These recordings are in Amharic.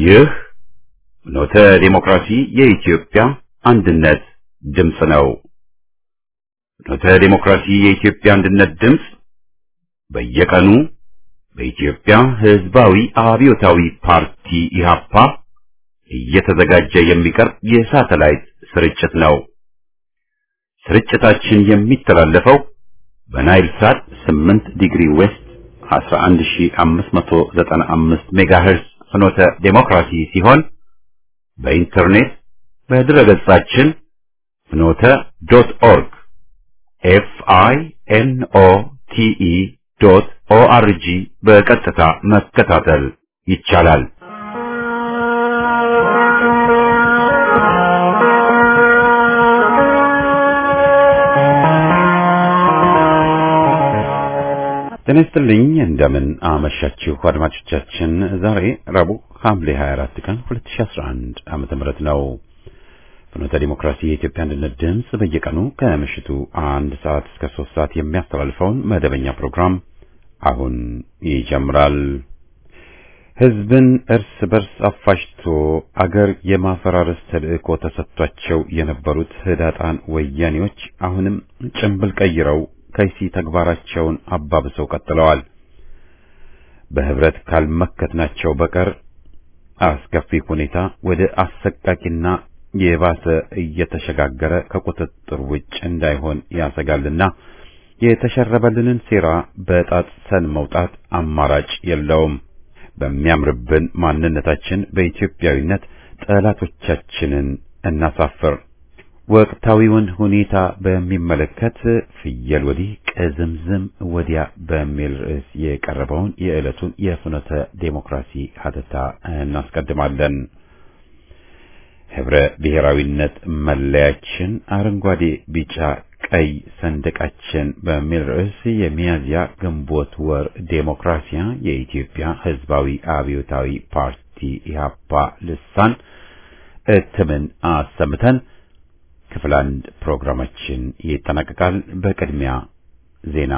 ይህ ኖተ ዴሞክራሲ የኢትዮጵያ አንድነት ድምፅ ነው። ኖተ ዴሞክራሲ የኢትዮጵያ አንድነት ድምፅ በየቀኑ በኢትዮጵያ ሕዝባዊ አብዮታዊ ፓርቲ ኢህአፓ እየተዘጋጀ የሚቀርብ የሳተላይት ስርጭት ነው። ስርጭታችን የሚተላለፈው በናይል ሳት 8 ዲግሪ ዌስት 11595 ሜጋሄርስ ፍኖተ ዴሞክራሲ ሲሆን በኢንተርኔት በድረገጻችን ፍኖተ ዶት ኦርግ ኤፍ አይ ኤን ኦ ቲ ኢ ዶት ኦ አር ጂ በቀጥታ መከታተል ይቻላል። ጤና ይስጥልኝ እንደምን አመሻችሁ አድማጮቻችን። ዛሬ ረቡዕ ሐምሌ 24 ቀን 2011 ዓመተ ምህረት ነው። ፍኖተ ዲሞክራሲ የኢትዮጵያ አንድነት ድምፅ በየቀኑ ከምሽቱ አንድ ሰዓት እስከ ሶስት ሰዓት የሚያስተላልፈውን መደበኛ ፕሮግራም አሁን ይጀምራል። ሕዝብን እርስ በርስ አፋጅቶ አገር የማፈራረስ ተልዕኮ ተሰጥቷቸው የነበሩት ህዳጣን ወያኔዎች አሁንም ጭንብል ቀይረው ከይሲ ተግባራቸውን አባብሰው ቀጥለዋል። በህብረት ካልመከትናቸው በቀር አስከፊ ሁኔታ ወደ አሰቃቂና የባሰ እየተሸጋገረ ከቁጥጥር ውጭ እንዳይሆን ያሰጋልና የተሸረበልንን ሴራ በጣጥሰን መውጣት አማራጭ የለውም። በሚያምርብን ማንነታችን በኢትዮጵያዊነት ጠላቶቻችንን እናሳፍር። ወቅታዊውን ሁኔታ በሚመለከት ፍየል ወዲህ ቅዝምዝም ወዲያ በሚል ርዕስ የቀረበውን የዕለቱን የፍኖተ ዴሞክራሲ ሀተታ እናስቀድማለን። ህብረ ብሔራዊነት መለያችን አረንጓዴ፣ ቢጫ፣ ቀይ ሰንደቃችን በሚል ርዕስ የሚያዝያ ግንቦት ወር ዴሞክራሲያ የኢትዮጵያ ህዝባዊ አብዮታዊ ፓርቲ ኢህአፓ ልሳን እትምን አሰምተን ክፍል አንድ ፕሮግራማችን ይጠናቀቃል። በቅድሚያ ዜና።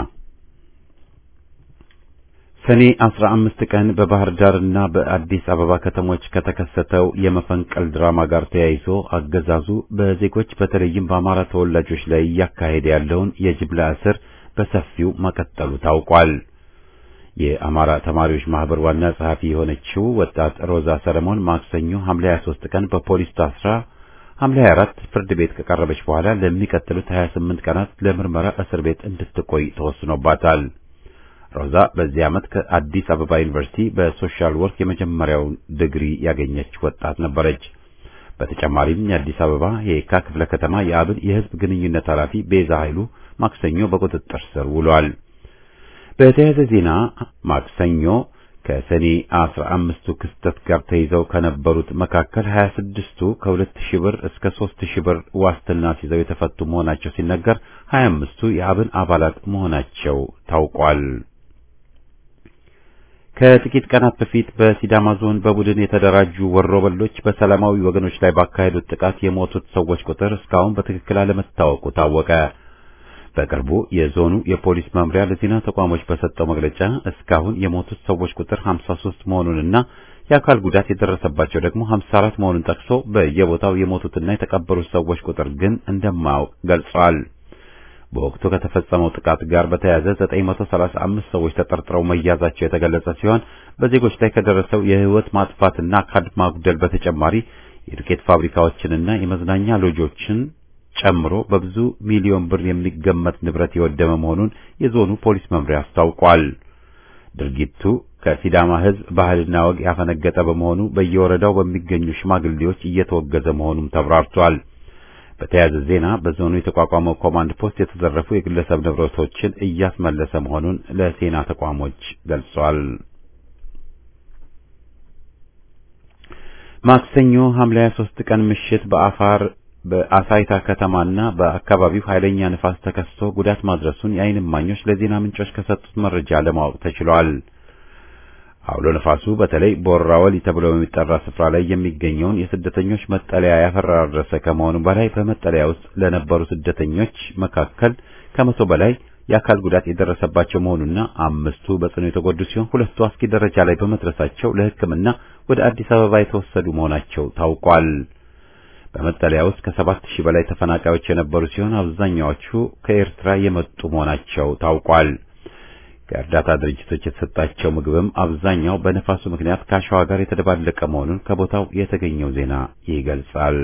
ሰኔ 15 ቀን በባህር ዳርና በአዲስ አበባ ከተሞች ከተከሰተው የመፈንቀል ድራማ ጋር ተያይዞ አገዛዙ በዜጎች በተለይም በአማራ ተወላጆች ላይ እያካሄደ ያለውን የጅምላ እስር በሰፊው መቀጠሉ ታውቋል። የአማራ ተማሪዎች ማህበር ዋና ጸሐፊ የሆነችው ወጣት ሮዛ ሰለሞን ማክሰኞ ሐምሌ 23 ቀን በፖሊስ ታስራ ሐምሌ 24 ፍርድ ቤት ከቀረበች በኋላ ለሚቀጥሉት 28 ቀናት ለምርመራ እስር ቤት እንድትቆይ ተወስኖባታል። ሮዛ በዚህ ዓመት ከአዲስ አበባ ዩኒቨርሲቲ በሶሻል ወርክ የመጀመሪያውን ዲግሪ ያገኘች ወጣት ነበረች። በተጨማሪም የአዲስ አበባ የየካ ክፍለ ከተማ የአብን የህዝብ ግንኙነት ኃላፊ ቤዛ ኃይሉ ማክሰኞ በቁጥጥር ስር ውሏል። በተያያዘ ዜና ማክሰኞ ከሰኔ አስራ አምስቱ ክስተት ጋር ተይዘው ከነበሩት መካከል ሀያ ስድስቱ ከሁለት ሺህ ብር እስከ ሦስት ሺህ ብር ዋስትና ሲይዘው የተፈቱ መሆናቸው ሲነገር ሀያ አምስቱ የአብን አባላት መሆናቸው ታውቋል። ከጥቂት ቀናት በፊት በሲዳማ ዞን በቡድን የተደራጁ ወሮበሎች በሰላማዊ ወገኖች ላይ ባካሄዱት ጥቃት የሞቱት ሰዎች ቁጥር እስካሁን በትክክል አለመታወቁ ታወቀ። በቅርቡ የዞኑ የፖሊስ መምሪያ ለዜና ተቋሞች በሰጠው መግለጫ እስካሁን የሞቱት ሰዎች ቁጥር 53 መሆኑንና የአካል ጉዳት የደረሰባቸው ደግሞ 54 መሆኑን ጠቅሶ በየቦታው የሞቱትና የተቀበሩት ሰዎች ቁጥር ግን እንደማያውቅ ገልጿል። በወቅቱ ከተፈጸመው ጥቃት ጋር በተያያዘ 935 ሰዎች ተጠርጥረው መያዛቸው የተገለጸ ሲሆን በዜጎች ላይ ከደረሰው የሕይወት ማጥፋትና አካል ማጉደል በተጨማሪ የዱቄት ፋብሪካዎችንና የመዝናኛ ሎጆችን ጨምሮ በብዙ ሚሊዮን ብር የሚገመት ንብረት የወደመ መሆኑን የዞኑ ፖሊስ መምሪያ አስታውቋል። ድርጊቱ ከሲዳማ ሕዝብ ባህልና ወግ ያፈነገጠ በመሆኑ በየወረዳው በሚገኙ ሽማግሌዎች እየተወገዘ መሆኑም ተብራርቷል። በተያያዘ ዜና በዞኑ የተቋቋመው ኮማንድ ፖስት የተዘረፉ የግለሰብ ንብረቶችን እያስመለሰ መሆኑን ለዜና ተቋሞች ገልጿል። ማክሰኞ ሐምሌ 23 ቀን ምሽት በአፋር በአሳይታ ከተማና በአካባቢው ኃይለኛ ንፋስ ተከስቶ ጉዳት ማድረሱን የዓይን እማኞች ለዜና ምንጮች ከሰጡት መረጃ ለማወቅ ተችሏል። አውሎ ነፋሱ በተለይ ቦራ ወሊ ተብሎ በሚጠራ ስፍራ ላይ የሚገኘውን የስደተኞች መጠለያ ያፈራረሰ ከመሆኑ በላይ በመጠለያ ውስጥ ለነበሩ ስደተኞች መካከል ከመቶ በላይ የአካል ጉዳት የደረሰባቸው መሆኑና አምስቱ በጽኑ የተጎዱ ሲሆን ሁለቱ አስጊ ደረጃ ላይ በመድረሳቸው ለሕክምና ወደ አዲስ አበባ የተወሰዱ መሆናቸው ታውቋል። በመጠለያ ውስጥ ከሰባት ሺህ በላይ ተፈናቃዮች የነበሩ ሲሆን አብዛኛዎቹ ከኤርትራ የመጡ መሆናቸው ታውቋል። ከእርዳታ ድርጅቶች የተሰጣቸው ምግብም አብዛኛው በነፋሱ ምክንያት ከአሸዋ ጋር የተደባለቀ መሆኑን ከቦታው የተገኘው ዜና ይገልጻል።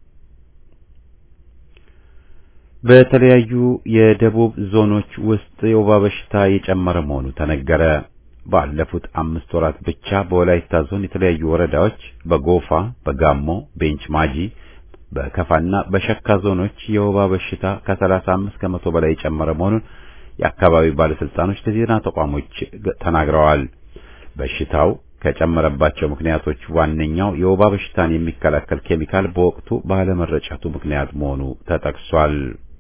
በተለያዩ የደቡብ ዞኖች ውስጥ የወባ በሽታ የጨመረ መሆኑ ተነገረ። ባለፉት አምስት ወራት ብቻ በወላይታ ዞን የተለያዩ ወረዳዎች በጎፋ፣ በጋሞ፣ ቤንች ማጂ፣ በከፋና በሸካ ዞኖች የወባ በሽታ ከ35 ከመቶ በላይ የጨመረ መሆኑን የአካባቢው ባለስልጣኖች ለዜና ተቋሞች ተናግረዋል። በሽታው ከጨመረባቸው ምክንያቶች ዋነኛው የወባ በሽታን የሚከላከል ኬሚካል በወቅቱ ባለመረጨቱ ምክንያት መሆኑ ተጠቅሷል።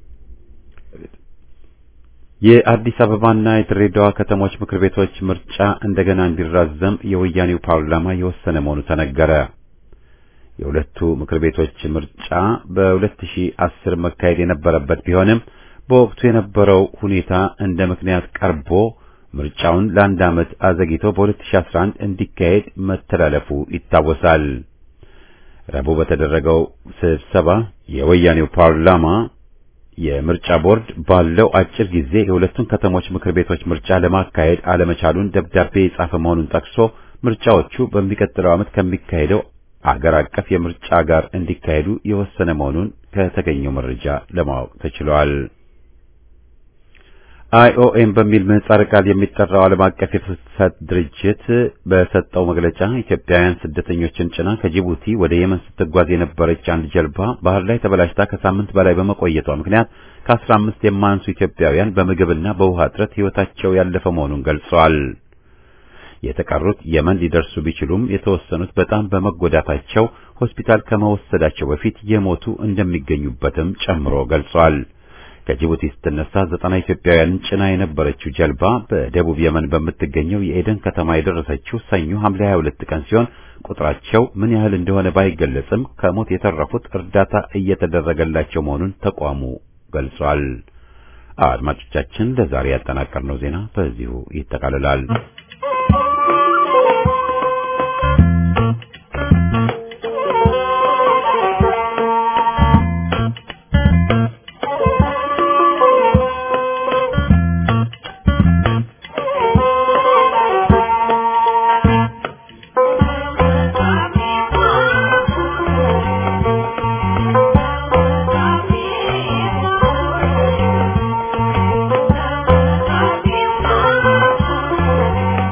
የአዲስ አበባና የድሬዳዋ ከተሞች ምክር ቤቶች ምርጫ እንደገና እንዲራዘም የወያኔው ፓርላማ የወሰነ መሆኑ ተነገረ። የሁለቱ ምክር ቤቶች ምርጫ በ2010 መካሄድ የነበረበት ቢሆንም በወቅቱ የነበረው ሁኔታ እንደ ምክንያት ቀርቦ ምርጫውን ለአንድ ዓመት አዘግይቶ በ2011 እንዲካሄድ መተላለፉ ይታወሳል። ረቡዕ በተደረገው ስብሰባ የወያኔው ፓርላማ የምርጫ ቦርድ ባለው አጭር ጊዜ የሁለቱን ከተሞች ምክር ቤቶች ምርጫ ለማካሄድ አለመቻሉን ደብዳቤ የጻፈ መሆኑን ጠቅሶ ምርጫዎቹ በሚቀጥለው ዓመት ከሚካሄደው አገር አቀፍ የምርጫ ጋር እንዲካሄዱ የወሰነ መሆኑን ከተገኘው መረጃ ለማወቅ ተችሏል። አይኦኤም በሚል ምህጻረ ቃል የሚጠራው ዓለም አቀፍ የፍልሰት ድርጅት በሰጠው መግለጫ ኢትዮጵያውያን ስደተኞችን ጭና ከጅቡቲ ወደ የመን ስትጓዝ የነበረች አንድ ጀልባ ባህር ላይ ተበላሽታ ከሳምንት በላይ በመቆየቷ ምክንያት ከአስራ አምስት የማያንሱ ኢትዮጵያውያን በምግብና በውሃ እጥረት ሕይወታቸው ያለፈ መሆኑን ገልጸዋል። የተቀሩት የመን ሊደርሱ ቢችሉም የተወሰኑት በጣም በመጎዳታቸው ሆስፒታል ከመወሰዳቸው በፊት የሞቱ እንደሚገኙበትም ጨምሮ ገልጿል። ከጅቡቲ ስትነሳ ዘጠና ኢትዮጵያውያንን ጭና የነበረችው ጀልባ በደቡብ የመን በምትገኘው የኤደን ከተማ የደረሰችው ሰኞ ሐምሌ 22 ቀን ሲሆን ቁጥራቸው ምን ያህል እንደሆነ ባይገለጽም ከሞት የተረፉት እርዳታ እየተደረገላቸው መሆኑን ተቋሙ ገልጿል። አድማጮቻችን ለዛሬ ያጠናቀርነው ዜና በዚሁ ይጠቃልላል። Thank you.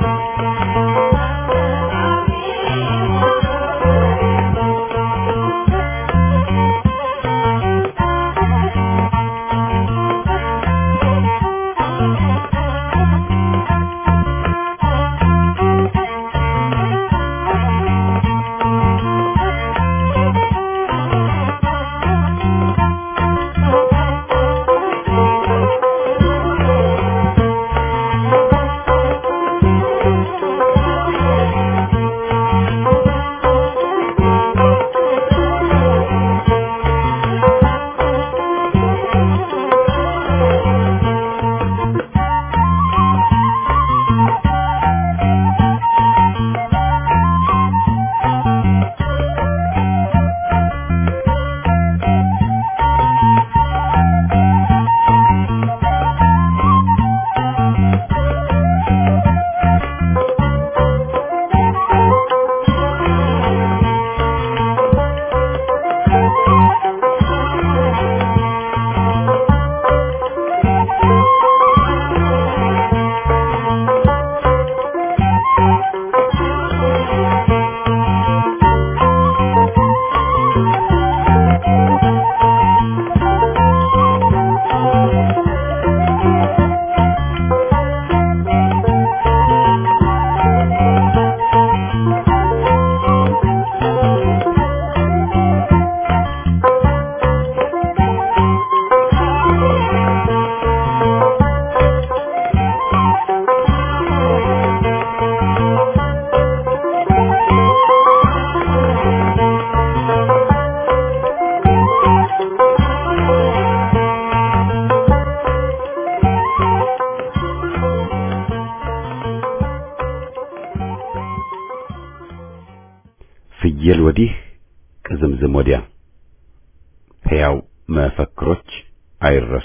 ፍየል ወዲህ ቅዝምዝም ወዲያ ሕያው መፈክሮች አይረሱ።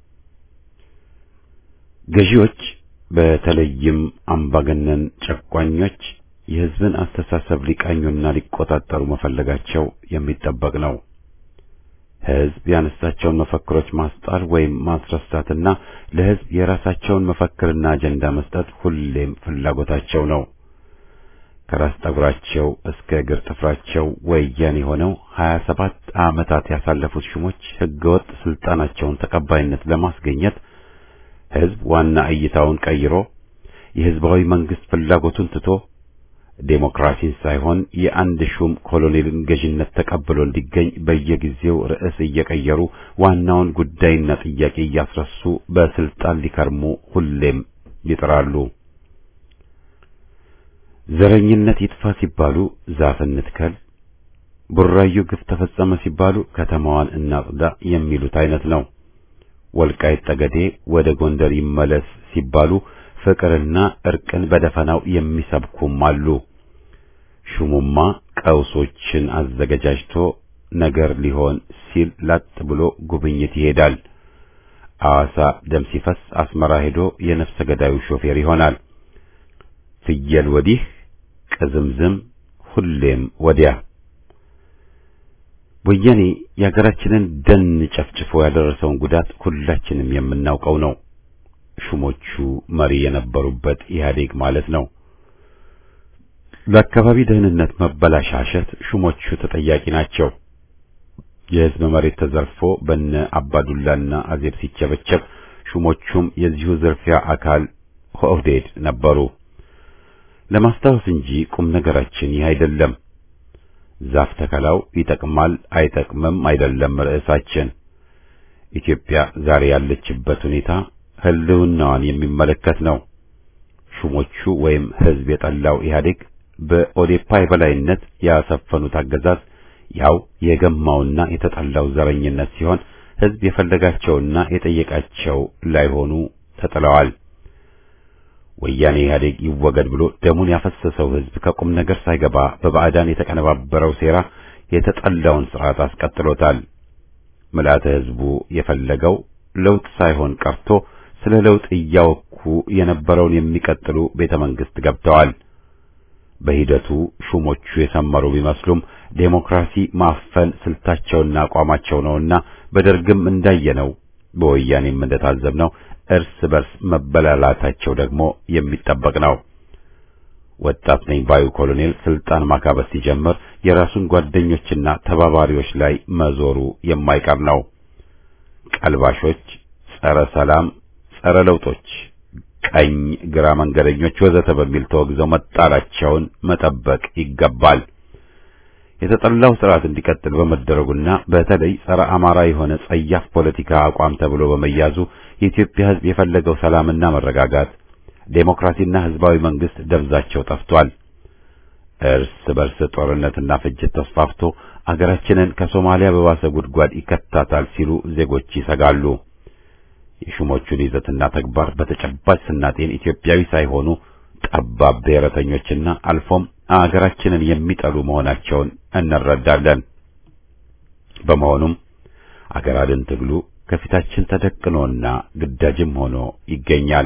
ገዢዎች በተለይም አምባገነን ጨቋኞች የሕዝብን አስተሳሰብ ሊቃኙና ሊቆጣጠሩ መፈለጋቸው የሚጠበቅ ነው። ሕዝብ ያነሳቸውን መፈክሮች ማስጣል ወይም ማስረሳትና ለሕዝብ የራሳቸውን መፈክርና አጀንዳ መስጠት ሁሌም ፍላጎታቸው ነው። ከራስ ጠጉራቸው እስከ እግር ጥፍራቸው ወያኔ ሆነው ሀያ ሰባት ዓመታት ያሳለፉት ሹሞች ሕገወጥ ስልጣናቸውን ተቀባይነት ለማስገኘት ሕዝብ ዋና እይታውን ቀይሮ የሕዝባዊ መንግስት ፍላጎቱን ትቶ ዴሞክራሲን ሳይሆን የአንድ ሹም ኮሎኔልን ገዥነት ተቀብሎ እንዲገኝ በየጊዜው ርዕስ እየቀየሩ ዋናውን ጉዳይና ጥያቄ እያስረሱ በስልጣን ሊከርሙ ሁሌም ይጥራሉ። ዘረኝነት ይጥፋ ሲባሉ ዛፍ እንትከል፣ ቡራዩ ግፍ ተፈጸመ ሲባሉ ከተማዋን እናጽዳ የሚሉት አይነት ነው። ወልቃይት ጠገዴ ወደ ጎንደር ይመለስ ሲባሉ ፍቅርና እርቅን በደፈናው የሚሰብኩም አሉ። ሹሙማ ቀውሶችን አዘገጃጅቶ ነገር ሊሆን ሲል ላጥ ብሎ ጉብኝት ይሄዳል። አዋሳ ደም ሲፈስ አስመራ ሄዶ የነፍሰ ገዳዩ ሾፌር ይሆናል። ፍየል ወዲህ ቅዝምዝም ሁሌም ወዲያ። ወያኔ የሀገራችንን ደን ጨፍጭፎ ያደረሰውን ጉዳት ሁላችንም የምናውቀው ነው። ሹሞቹ መሪ የነበሩበት ኢህአዴግ ማለት ነው። ለአካባቢ ደህንነት መበላሻሸት ሹሞቹ ተጠያቂ ናቸው። የሕዝብ መሬት ተዘርፎ በነ አባዱላና አዜብ ሲቸበቸብ ሹሞቹም የዚሁ ዝርፊያ አካል ኦህዴድ ነበሩ። ለማስታወስ እንጂ ቁም ነገራችን ይህ አይደለም። ዛፍ ተከላው ይጠቅማል አይጠቅምም አይደለም ርዕሳችን። ኢትዮጵያ ዛሬ ያለችበት ሁኔታ ህልውናዋን የሚመለከት ነው። ሹሞቹ ወይም ሕዝብ የጠላው ኢህአዴግ በኦዴፓ የበላይነት ያሰፈኑት አገዛዝ ያው የገማውና የተጠላው ዘረኝነት ሲሆን ሕዝብ የፈለጋቸውና የጠየቃቸው ላይሆኑ ተጥለዋል። ወያኔ ኢህአዴግ ይወገድ ብሎ ደሙን ያፈሰሰው ሕዝብ ከቁም ነገር ሳይገባ በባዕዳን የተቀነባበረው ሴራ የተጠላውን ስርዓት አስቀጥሎታል። ምልአተ ሕዝቡ የፈለገው ለውጥ ሳይሆን ቀርቶ ስለ ለውጥ እያወኩ የነበረውን የሚቀጥሉ ቤተ መንግስት ገብተዋል። በሂደቱ ሹሞቹ የሰመሩ ቢመስሉም ዴሞክራሲ ማፈን ስልታቸውና አቋማቸው ነውና በደርግም እንዳየነው በወያኔም እንደታዘብነው እርስ በርስ መበላላታቸው ደግሞ የሚጠበቅ ነው። ወጣት ነኝ ባዩ ኮሎኔል ስልጣን ማካበት ሲጀምር የራሱን ጓደኞችና ተባባሪዎች ላይ መዞሩ የማይቀር ነው። ቀልባሾች፣ ጸረ ሰላም፣ ጸረ ለውጦች፣ ቀኝ ግራ መንገደኞች ወዘተ በሚል ተወግዘው መጣላቸውን መጠበቅ ይገባል። የተጠላው ስርዓት እንዲቀጥል በመደረጉና በተለይ ጸረ አማራ የሆነ ጸያፍ ፖለቲካ አቋም ተብሎ በመያዙ የኢትዮጵያ ሕዝብ የፈለገው ሰላምና መረጋጋት፣ ዴሞክራሲና ሕዝባዊ መንግስት ደብዛቸው ጠፍቷል። እርስ በርስ ጦርነትና ፍጅት ተስፋፍቶ አገራችንን ከሶማሊያ በባሰ ጉድጓድ ይከታታል ሲሉ ዜጎች ይሰጋሉ። የሹሞቹን ይዘትና ተግባር በተጨባጭ ስናጤን ኢትዮጵያዊ ሳይሆኑ ጠባብ ብሔረተኞችና አልፎም አገራችንን የሚጠሉ መሆናቸውን እንረዳለን። በመሆኑም አገር አድን ትግሉ ከፊታችን ተደቅኖና ግዳጅም ሆኖ ይገኛል።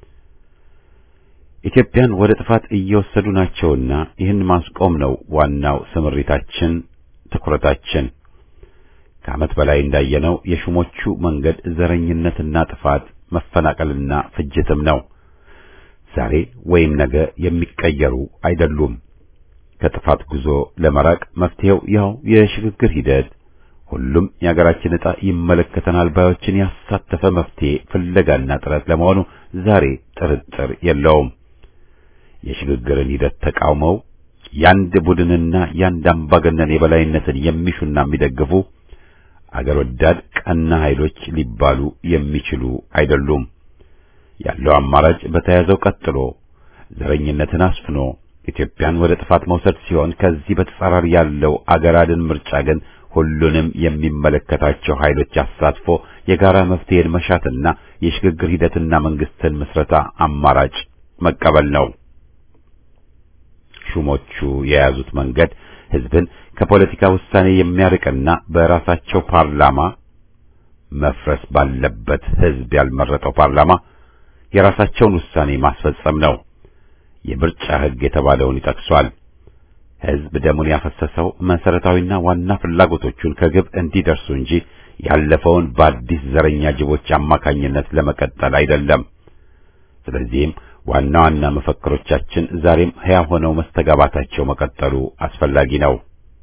ኢትዮጵያን ወደ ጥፋት እየወሰዱ ናቸውና ይህን ማስቆም ነው ዋናው ስምሪታችን፣ ትኩረታችን። ከዓመት በላይ እንዳየነው የሹሞቹ መንገድ ዘረኝነትና ጥፋት፣ መፈናቀልና ፍጅትም ነው። ዛሬ ወይም ነገ የሚቀየሩ አይደሉም። ከጥፋት ጉዞ ለመራቅ መፍትሄው ያው የሽግግር ሂደት፣ ሁሉም የሀገራችን ዕጣ ይመለከተናል ባዮችን ያሳተፈ መፍትሄ ፍለጋና ጥረት ለመሆኑ ዛሬ ጥርጥር የለውም። የሽግግርን ሂደት ተቃውመው ያንድ ቡድንና ያንድ አምባገነን የበላይነትን የሚሹና የሚደግፉ አገር ወዳድ ቀና ኃይሎች ሊባሉ የሚችሉ አይደሉም። ያለው አማራጭ በተያዘው ቀጥሎ ዘረኝነትን አስፍኖ ኢትዮጵያን ወደ ጥፋት መውሰድ ሲሆን ከዚህ በተጻራሪ ያለው አገር አድን ምርጫ ግን ሁሉንም የሚመለከታቸው ኃይሎች አሳትፎ የጋራ መፍትሄን መሻትና የሽግግር ሂደትና መንግስትን ምስረታ አማራጭ መቀበል ነው። ሹሞቹ የያዙት መንገድ ህዝብን ከፖለቲካ ውሳኔ የሚያርቅና በራሳቸው ፓርላማ መፍረስ ባለበት ህዝብ ያልመረጠው ፓርላማ የራሳቸውን ውሳኔ ማስፈጸም ነው። የምርጫ ህግ የተባለውን ይጠቅሷል። ህዝብ ደሙን ያፈሰሰው መሰረታዊና ዋና ፍላጎቶቹን ከግብ እንዲደርሱ እንጂ ያለፈውን በአዲስ ዘረኛ ጅቦች አማካኝነት ለመቀጠል አይደለም። ስለዚህም ዋና ዋና መፈክሮቻችን ዛሬም ሕያው ሆነው መስተጋባታቸው መቀጠሉ አስፈላጊ ነው።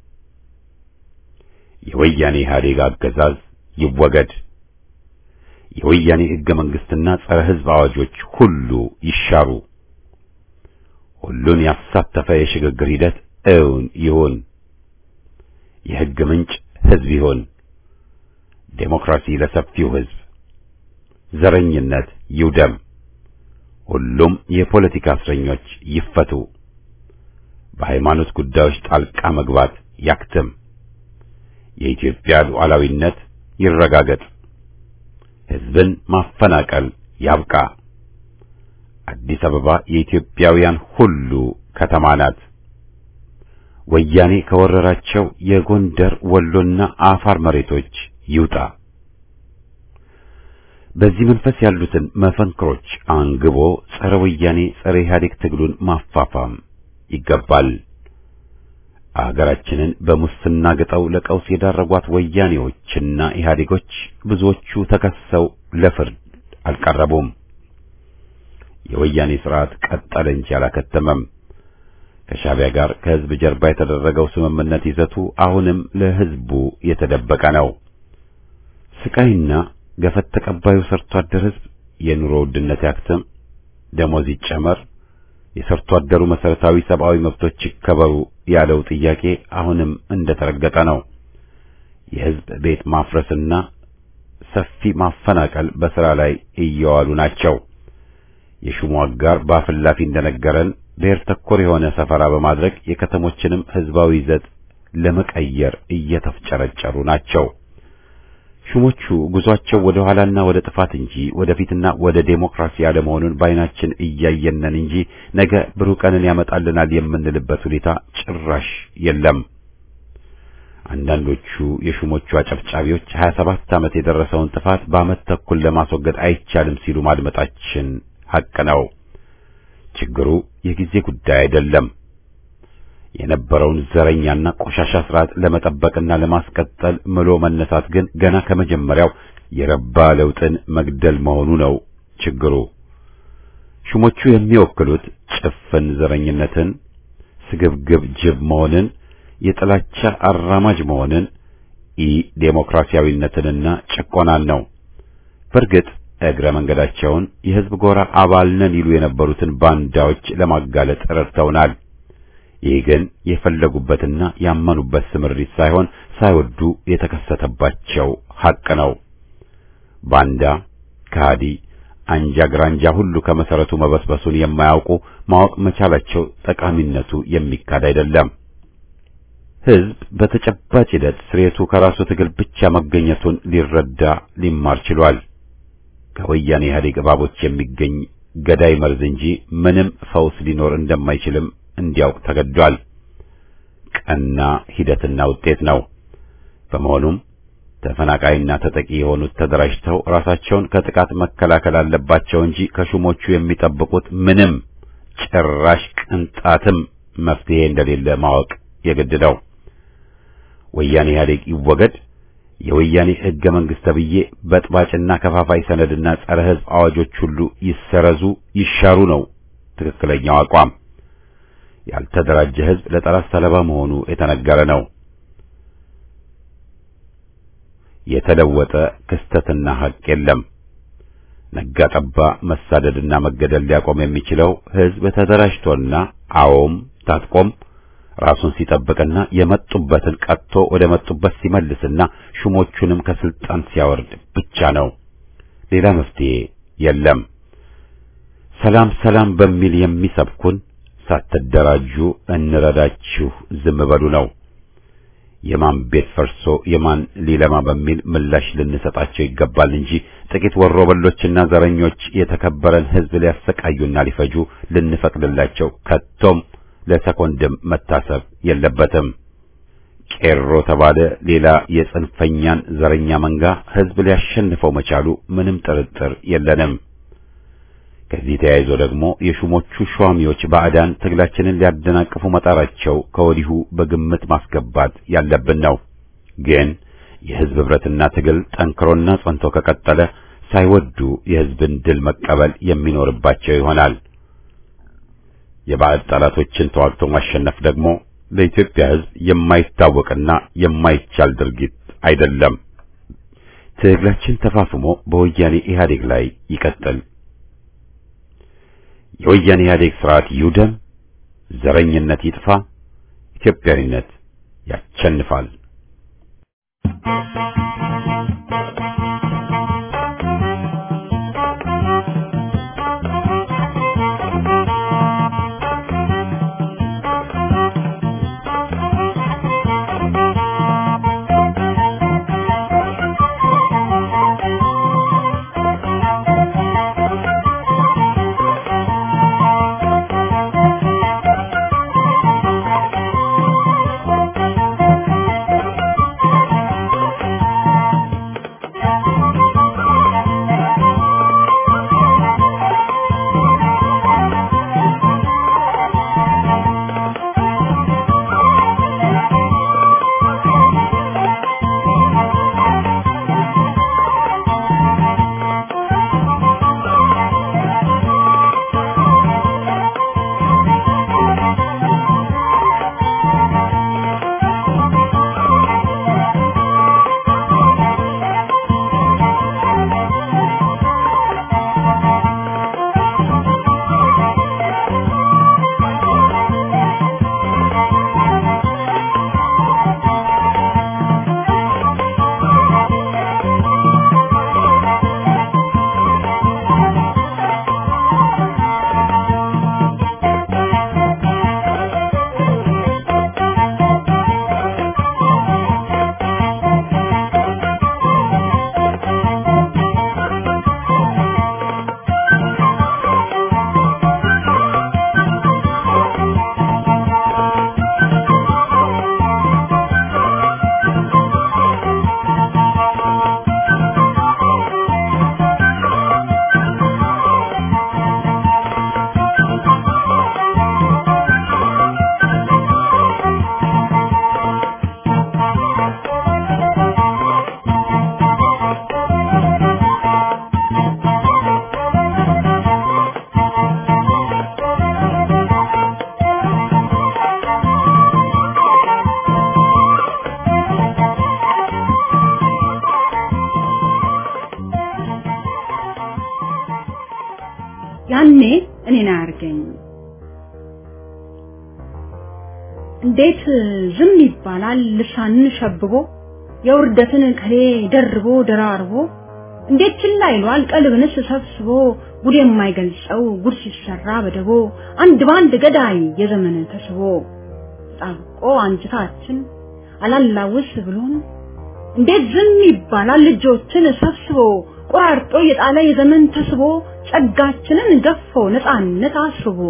የወያኔ ኢህአዴግ አገዛዝ ይወገድ። የወያኔ ህገ መንግስትና ጸረ ህዝብ አዋጆች ሁሉ ይሻሩ። ሁሉን ያሳተፈ የሽግግር ሂደት እውን ይሁን። የህግ ምንጭ ህዝብ ይሁን። ዴሞክራሲ ለሰፊው ህዝብ፣ ዘረኝነት ይውደም። ሁሉም የፖለቲካ እስረኞች ይፈቱ። በሃይማኖት ጉዳዮች ጣልቃ መግባት ያክትም። የኢትዮጵያ ሉዓላዊነት ይረጋገጥ። ህዝብን ማፈናቀል ያብቃ። አዲስ አበባ የኢትዮጵያውያን ሁሉ ከተማ ናት። ወያኔ ከወረራቸው የጎንደር ወሎና አፋር መሬቶች ይውጣ። በዚህ መንፈስ ያሉትን መፈንክሮች አንግቦ ጸረ ወያኔ ጸረ ኢህአዴግ ትግሉን ማፋፋም ይገባል። አገራችንን በሙስና ግጠው ለቀውስ የዳረጓት ወያኔዎችና ኢህአዴጎች ብዙዎቹ ተከሰው ለፍርድ አልቀረቡም። የወያኔ ስርዓት ቀጠለ እንጂ አላከተመም። ከሻዕቢያ ጋር ከህዝብ ጀርባ የተደረገው ስምምነት ይዘቱ አሁንም ለህዝቡ የተደበቀ ነው። ስቃይና ገፈት ተቀባዩ ሰርቶ አደር ህዝብ የኑሮ ውድነት ያክትም፣ ደሞዝ ይጨመር፣ የሰርቶ አደሩ መሰረታዊ ሰብአዊ መብቶች ይከበሩ ያለው ጥያቄ አሁንም እንደተረገጠ ነው። የህዝብ ቤት ማፍረስና ሰፊ ማፈናቀል በስራ ላይ እየዋሉ ናቸው። የሹሙ አጋር በአፍላፊ እንደነገረን ብሔር ተኮር የሆነ ሰፈራ በማድረግ የከተሞችንም ህዝባዊ ይዘት ለመቀየር እየተፍጨረጨሩ ናቸው። ሹሞቹ ጉዟቸው ወደ ኋላና ወደ ጥፋት እንጂ ወደፊትና ወደ ዴሞክራሲ ያለመሆኑን በዓይናችን እያየነን እንጂ ነገ ብሩህ ቀንን ያመጣልናል የምንልበት ሁኔታ ጭራሽ የለም። አንዳንዶቹ የሹሞቹ አጨብጫቢዎች 27 ዓመት የደረሰውን ጥፋት በዓመት ተኩል ለማስወገድ አይቻልም ሲሉ ማድመጣችን ሐቅ ነው። ችግሩ የጊዜ ጉዳይ አይደለም። የነበረውን ዘረኛና ቆሻሻ ስርዓት ለመጠበቅና ለማስቀጠል ምሎ መነሳት ግን ገና ከመጀመሪያው የረባ ለውጥን መግደል መሆኑ ነው ችግሩ። ሹሞቹ የሚወክሉት ጭፍን ዘረኝነትን፣ ስግብግብ ጅብ መሆንን፣ የጥላቻ አራማጅ መሆንን፣ ኢ ዴሞክራሲያዊነትንና ጭቆናን ነው። በእርግጥ እግረ መንገዳቸውን የህዝብ ጎራ አባል ነን ይሉ የነበሩትን ባንዳዎች ለማጋለጥ ረድተውናል። ይህ ግን የፈለጉበትና ያመኑበት ስምሪት ሳይሆን ሳይወዱ የተከሰተባቸው ሐቅ ነው። ባንዳ፣ ከሃዲ፣ አንጃ ግራንጃ ሁሉ ከመሰረቱ መበስበሱን የማያውቁ ማወቅ መቻላቸው ጠቃሚነቱ የሚካድ አይደለም። ህዝብ በተጨባጭ ሂደት ስሬቱ ከራሱ ትግል ብቻ መገኘቱን ሊረዳ ሊማር ችሏል። ከወያኔ ኢህአዴግ እባቦች የሚገኝ ገዳይ መርዝ እንጂ ምንም ፈውስ ሊኖር እንደማይችልም እንዲያውቅ ተገዷል። ቀና ሂደትና ውጤት ነው። በመሆኑም ተፈናቃይና ተጠቂ የሆኑት ተደራጅተው ራሳቸውን ከጥቃት መከላከል አለባቸው እንጂ ከሹሞቹ የሚጠብቁት ምንም ጭራሽ ቅንጣትም መፍትሄ እንደሌለ ማወቅ የግድ ነው። ወያኔ ኢህአዴግ ይወገድ፣ የወያኔ ህገ መንግስት ተብዬ በጥባጭና ከፋፋይ ሰነድና ጸረ ህዝብ አዋጆች ሁሉ ይሰረዙ፣ ይሻሩ ነው ትክክለኛው አቋም። ያልተደራጀ ህዝብ ለጠላት ሰለባ መሆኑ የተነገረ ነው። የተለወጠ ክስተትና ሐቅ የለም። ነጋ ጠባ መሳደድና መገደል ሊያቆም የሚችለው ህዝብ ተደራጅቶና አዎም ታጥቆም ራሱን ሲጠብቅና የመጡበትን ቀጥቶ ወደ መጡበት ሲመልስና ሹሞቹንም ከስልጣን ሲያወርድ ብቻ ነው። ሌላ መፍትሄ የለም። ሰላም ሰላም በሚል የሚሰብኩን ሳትደራጁ እንረዳችሁ ዝም በሉ ነው። የማን ቤት ፈርሶ የማን ሊለማ በሚል ምላሽ ልንሰጣቸው ይገባል እንጂ ጥቂት ወሮበሎችና ዘረኞች የተከበረን ህዝብ ሊያሰቃዩና ሊፈጁ ልንፈቅድላቸው ከቶም ለሰኮንድም መታሰብ የለበትም። ቄሮ ተባለ ሌላ የጽንፈኛን ዘረኛ መንጋ ህዝብ ሊያሸንፈው መቻሉ ምንም ጥርጥር የለንም። ከዚህ ተያይዞ ደግሞ የሹሞቹ ሿሚዎች ባዕዳን ትግላችንን ሊያደናቅፉ መጣራቸው ከወዲሁ በግምት ማስገባት ያለብን ነው። ግን የህዝብ ህብረትና ትግል ጠንክሮና ጸንቶ ከቀጠለ ሳይወዱ የህዝብን ድል መቀበል የሚኖርባቸው ይሆናል። የባዕድ ጠላቶችን ተዋግቶ ማሸነፍ ደግሞ ለኢትዮጵያ ህዝብ የማይታወቅና የማይቻል ድርጊት አይደለም። ትግላችን ተፋፍሞ በወያኔ ኢህአዴግ ላይ ይቀጥል። የወያኔ ኢህአዴግ ስርዓት ይውደም፣ ዘረኝነት ይጥፋ፣ ኢትዮጵያዊነት ያሸንፋል። ያኔ እኔን አያርገኝ። እንዴት ዝም ይባላል? ልሳንን ሸብቦ የውርደትን ከሌ ደርቦ ደራርቦ እንዴት ችላ ይሏል? ቀልብንስ ሰብስቦ ጉድ የማይገልጸው ጉድ ሲሰራ በደቦ አንድ ባንድ ገዳይ የዘመን ተስቦ ጣብቆ አንጅታችን አላላውስ ብሎን እንዴት ዝም ይባላል? ልጆችን ሰብስቦ ቆራርጦ የጣለ የዘመን ተስቦ ጸጋችንን ገፎ ነፃነት አስቦ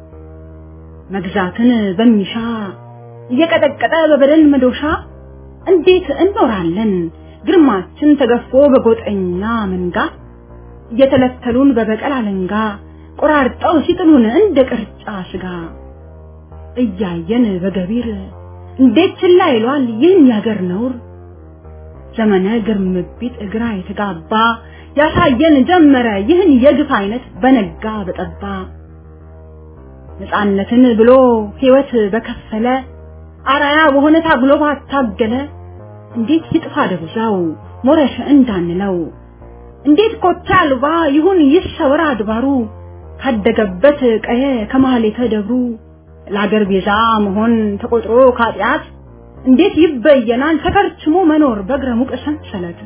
መግዛትን በሚሻ እየቀጠቀጠ በበደል መዶሻ እንዴት እንኖራለን? ግርማችን ተገፎ በጎጠኛ መንጋ እየተለተሉን በበቀል አለንጋ ቆራርጠው ሲጥሉን እንደ ቅርጫ ስጋ እያየን በገቢር እንዴት ችላ ይሏል ይህን ያገር ነውር ዘመነ ግርምቢት እግራ የተጋባ ያሳየን ጀመረ ይህን የግፍ አይነት በነጋ በጠባ ነፃነትን ብሎ ሕይወት በከፈለ አራያ በሆነ ታግሎ ባታገለ እንዴት ይጥፋ ደብዛው ሞረሽ እንዳንለው እንዴት ኮቴ አልባ ይሁን ይሰወር አድባሩ ካደገበት ቀየ ከማህሌተ ደብሩ ለአገር ቤዛ መሆን ተቆጥሮ ካጢአት እንዴት ይበየናል ተከርችሞ መኖር በእግረ ሙቅ ሰንሰለት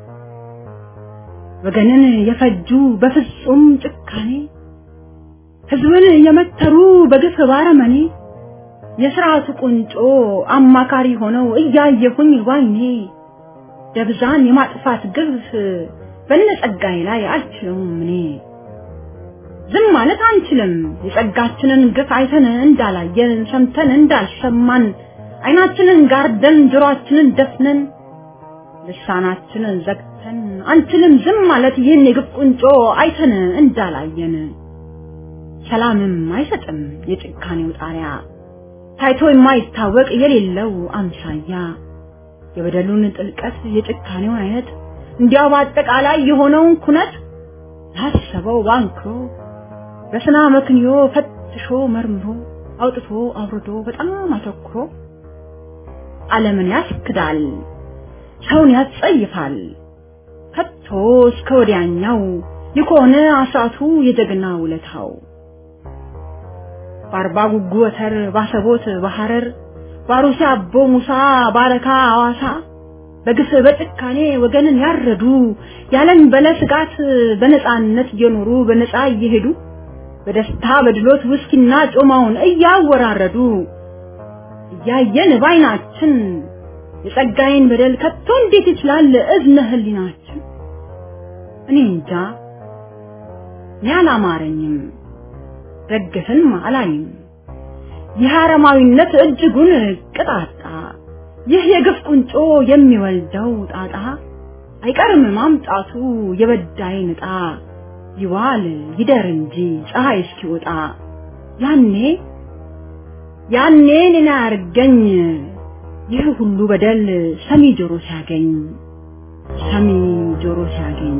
ወገንን የፈጁ በፍጹም ጭካኔ ህዝብን የመተሩ በግፍ ባረመኔ የስርዓቱ ቁንጮ አማካሪ ሆነው እያየሁኝ ዋይኔ ደብዛን የማጥፋት ግፍ በነጸጋይ ላይ አልችለውም እኔ ዝም ማለት አንችልም። የጸጋችንን ግፍ አይተን እንዳላየን ሰምተን እንዳልሰማን አይናችንን ጋርደን ጆሮአችንን ደፍነን ልሳናችንን ዘግተን አንችልም ዝም ማለት ይህን የግፍ ቁንጮ አይተን እንዳላየን። ሰላምም አይሰጥም የጭካኔው ጣሪያ ታይቶ የማይታወቅ የሌለው አምሳያ የበደሉን ጥልቀት የጭካኔውን አይነት እንዲያው በአጠቃላይ የሆነውን ኩነት ያሰበው ባንክሮ በስና መክንዮ ፈትሾ መርምሮ አውጥቶ አውርዶ በጣም አተኩሮ ዓለምን ያስክዳል፣ ሰውን ያስጸይፋል። ከቶ እስከ ወዲያኛው የከሆነ አስራቱ የጀግና ውለታው በአርባ ጉጉ ወተር ባሰቦት በሐረር ባሩሲ አቦ ሙሳ ባረካ አዋሳ በግፍ በጭካኔ ወገንን ያረዱ ያለን በለ ስጋት በነፃነት እየኖሩ በነፃ እየሄዱ በደስታ በድሎት ውስኪና ጮማውን እያወራረዱ እያየን ባይናችን የጸጋዬን በደል ከቶ እንዴት ይችላል እዝነ ህሊናችን? እኔ እንጃ እኔ አላማረኝም፣ ደግፍን አላይም። ይህ አረማዊነት እጅጉን ቅጣጣ፣ ይህ የግፍ ቁንጮ የሚወልደው ጣጣ አይቀርም ማምጣቱ የበዳይን ዕጣ ይዋል ይደር እንጂ ፀሐይ እስኪወጣ ያኔ ያኔ እኔን አያርገኝ ይህ ሁሉ በደል ሰሚ ጆሮ ሲያገኝ ሰሚ ጆሮ ሲያገኝ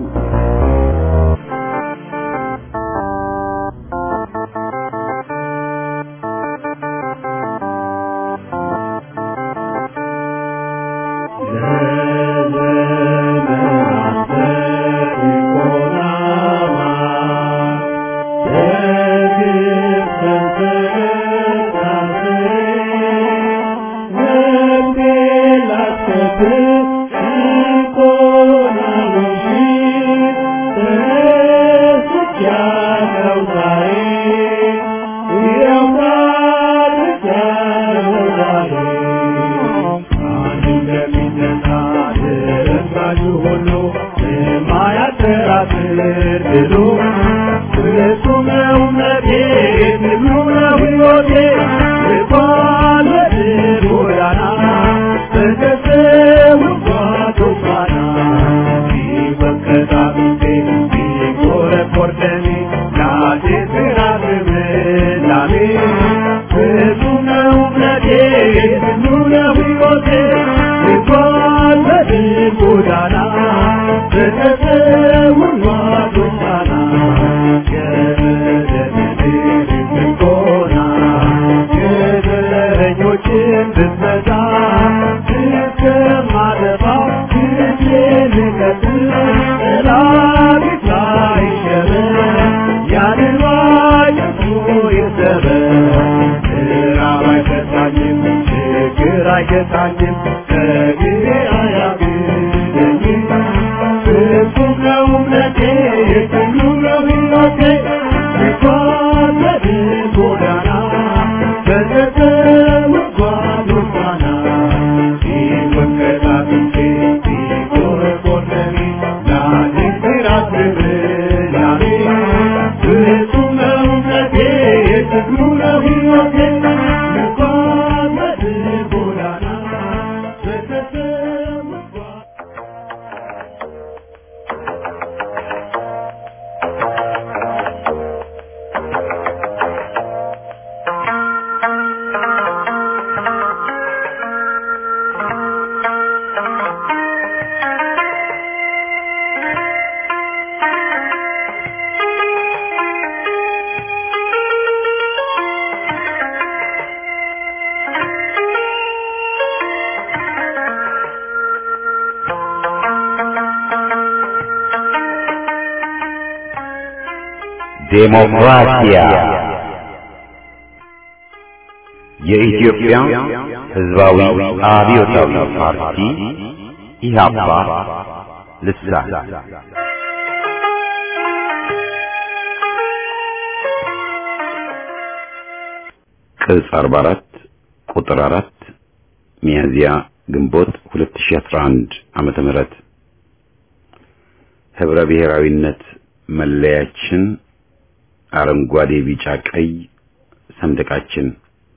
ዴሞክራሲያ የኢትዮጵያ ሕዝባዊ አብዮታዊ ፓርቲ ኢህአፓ ልሳን ቅጽ 44 ቁጥር 4 ሚያዝያ ግንቦት 2011 ዓመተ ምህረት ህብረ ብሔራዊነት መለያችን አረንጓዴ፣ ቢጫ፣ ቀይ ሰንደቃችን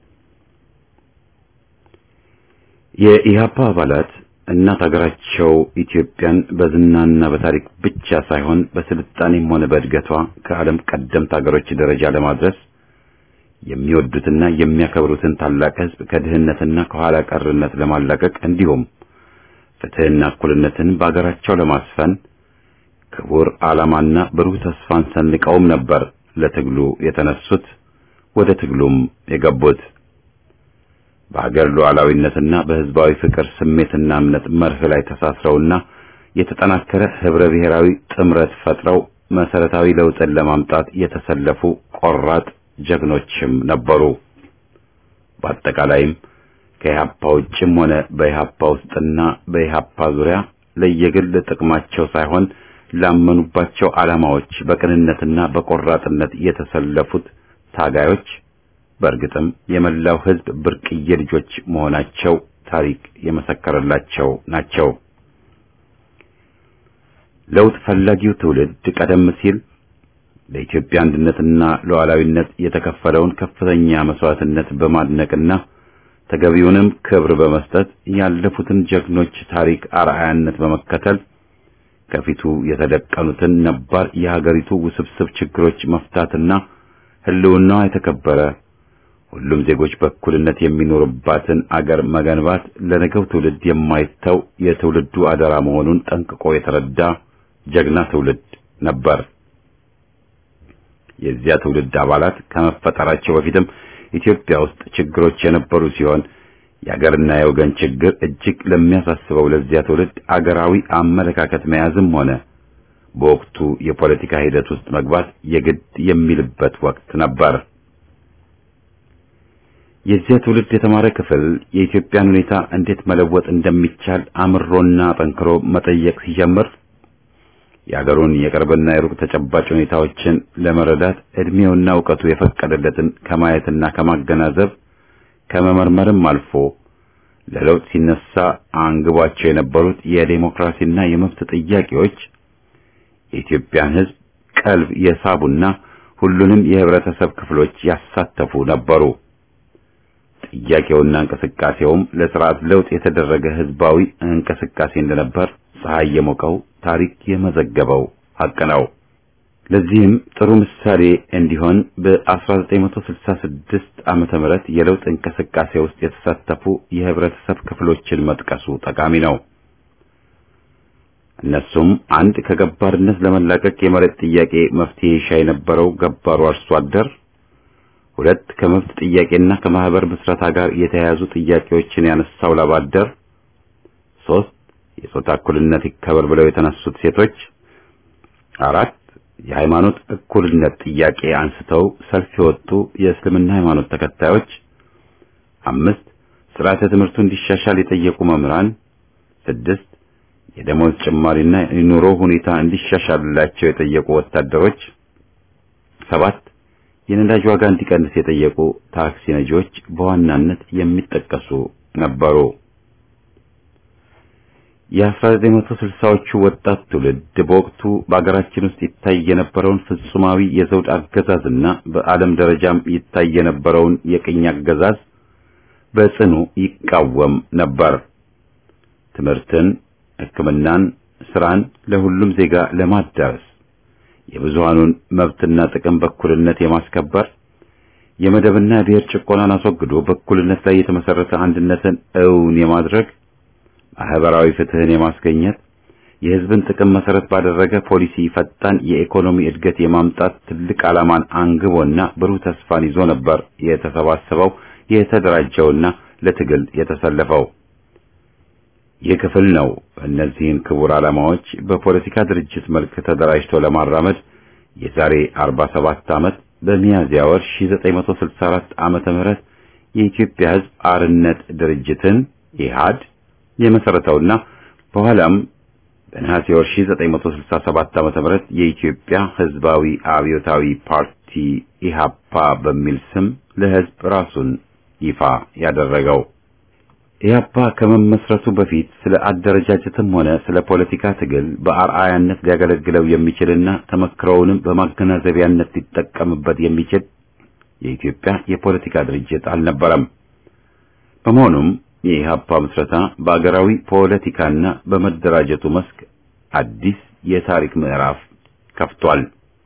የኢህአፓ አባላት እናት ሀገራቸው ኢትዮጵያን በዝናና በታሪክ ብቻ ሳይሆን በስልጣኔም ሆነ በእድገቷ ከዓለም ቀደምት ሀገሮች ደረጃ ለማድረስ የሚወዱትና የሚያከብሩትን ታላቅ ሕዝብ ከድህነትና ከኋላ ቀርነት ለማላቀቅ እንዲሁም ፍትህና እኩልነትን በአገራቸው ለማስፈን ክቡር ዓላማና ብሩህ ተስፋን ሰንቀውም ነበር ለትግሉ የተነሱት ወደ ትግሉም የገቡት። በሀገር ሉዓላዊነትና በህዝባዊ ፍቅር ስሜትና እምነት መርህ ላይ ተሳስረውና የተጠናከረ ህብረ ብሔራዊ ጥምረት ፈጥረው መሰረታዊ ለውጥን ለማምጣት የተሰለፉ ቆራጥ ጀግኖችም ነበሩ። በአጠቃላይም ከኢህአፓ ውጭም ሆነ በኢህአፓ ውስጥና በኢህአፓ ዙሪያ ለየግል ጥቅማቸው ሳይሆን ላመኑባቸው ዓላማዎች በቅንነትና በቆራጥነት የተሰለፉት ታጋዮች በእርግጥም የመላው ህዝብ ብርቅዬ ልጆች መሆናቸው ታሪክ የመሰከረላቸው ናቸው። ለውጥ ፈላጊው ትውልድ ቀደም ሲል ለኢትዮጵያ አንድነትና ሉዓላዊነት የተከፈለውን ከፍተኛ መስዋዕትነት በማድነቅና ተገቢውንም ክብር በመስጠት ያለፉትን ጀግኖች ታሪክ አርአያነት በመከተል ከፊቱ የተደቀኑትን ነባር የሀገሪቱ ውስብስብ ችግሮች መፍታትና ህልውናዋ የተከበረ ሁሉም ዜጎች በእኩልነት የሚኖሩባትን አገር መገንባት ለነገው ትውልድ የማይተው የትውልዱ አደራ መሆኑን ጠንቅቆ የተረዳ ጀግና ትውልድ ነበር። የዚያ ትውልድ አባላት ከመፈጠራቸው በፊትም ኢትዮጵያ ውስጥ ችግሮች የነበሩ ሲሆን የአገርና የወገን ችግር እጅግ ለሚያሳስበው ለዚያ ትውልድ አገራዊ አመለካከት መያዝም ሆነ በወቅቱ የፖለቲካ ሂደት ውስጥ መግባት የግድ የሚልበት ወቅት ነበር። የዚያ ትውልድ የተማረ ክፍል የኢትዮጵያን ሁኔታ እንዴት መለወጥ እንደሚቻል አምሮና ጠንክሮ መጠየቅ ሲጀምር የአገሩን የቅርብና የሩቅ ተጨባጭ ሁኔታዎችን ለመረዳት እድሜውና እውቀቱ የፈቀደለትን ከማየትና ከማገናዘብ ከመመርመርም አልፎ ለለውጥ ሲነሳ አንግቧቸው የነበሩት የዴሞክራሲና የመብት ጥያቄዎች የኢትዮጵያን ሕዝብ ቀልብ የሳቡና ሁሉንም የህብረተሰብ ክፍሎች ያሳተፉ ነበሩ። ጥያቄውና እንቅስቃሴውም ለስርዓት ለውጥ የተደረገ ህዝባዊ እንቅስቃሴ እንደነበር ፀሐይ የሞቀው ታሪክ የመዘገበው ሐቅ ነው። ለዚህም ጥሩ ምሳሌ እንዲሆን በ1966 ዓመተ ምህረት የለውጥ እንቅስቃሴ ውስጥ የተሳተፉ የህብረተሰብ ክፍሎችን መጥቀሱ ጠቃሚ ነው። እነሱም አንድ ከገባርነት ለመላቀቅ የመሬት ጥያቄ መፍትሄ ይሻ የነበረው ገባሩ አርሶ አደር፣ ሁለት ከመብት ጥያቄና ከማህበር ምስረታ ጋር የተያያዙ ጥያቄዎችን ያነሳው ላብ አደር፣ ሶስት የጾታ እኩልነት ይከበር ብለው የተነሱት ሴቶች፣ አራት የሃይማኖት እኩልነት ጥያቄ አንስተው ሰልፍ የወጡ የእስልምና ሃይማኖት ተከታዮች፣ አምስት ስርዓተ ትምህርቱ እንዲሻሻል የጠየቁ መምህራን፣ ስድስት የደሞዝ ጭማሪና የኑሮ ሁኔታ እንዲሻሻልላቸው የጠየቁ ወታደሮች፣ ሰባት የነዳጅ ዋጋ እንዲቀንስ የጠየቁ ታክሲ ነጂዎች በዋናነት የሚጠቀሱ ነበሩ። የ1960ዎቹ ወጣት ትውልድ በወቅቱ በአገራችን ውስጥ ይታይ የነበረውን ፍጹማዊ የዘውድ አገዛዝና በዓለም ደረጃም ይታይ የነበረውን የቅኝ አገዛዝ በጽኑ ይቃወም ነበር። ትምህርትን፣ ሕክምናን፣ ስራን ለሁሉም ዜጋ ለማዳረስ የብዙሃኑን መብትና ጥቅም በእኩልነት የማስከበር የመደብና የብሔር ጭቆናን አስወግዶ በእኩልነት ላይ የተመሰረተ አንድነትን እውን የማድረግ ማህበራዊ ፍትህን የማስገኘት የህዝብን ጥቅም መሰረት ባደረገ ፖሊሲ ፈጣን የኢኮኖሚ እድገት የማምጣት ትልቅ ዓላማን አንግቦና ብሩህ ተስፋን ይዞ ነበር የተሰባሰበው የተደራጀውና ለትግል የተሰለፈው። ይህ ክፍል ነው እነዚህን ክቡር ዓላማዎች በፖለቲካ ድርጅት መልክ ተደራጅቶ ለማራመድ የዛሬ 47 ዓመት በሚያዝያ ወር 1964 ዓመተ ምህረት የኢትዮጵያ ህዝብ አርነት ድርጅትን ኢህአድ የመሰረተውና በኋላም በነሐሴ ወር 1967 ዓ.ም የኢትዮጵያ ህዝባዊ አብዮታዊ ፓርቲ ኢሃፓ በሚል ስም ለህዝብ ራሱን ይፋ ያደረገው ኢህአፓ ከመመስረቱ በፊት ስለ አደረጃጀትም ሆነ ስለ ፖለቲካ ትግል በአርአያነት ሊያገለግለው የሚችልና ተመክሮውንም በማገናዘቢያነት ሊጠቀምበት የሚችል የኢትዮጵያ የፖለቲካ ድርጅት አልነበረም። በመሆኑም የኢህአፓ ምስረታ በአገራዊ ፖለቲካና በመደራጀቱ መስክ አዲስ የታሪክ ምዕራፍ ከፍቷል።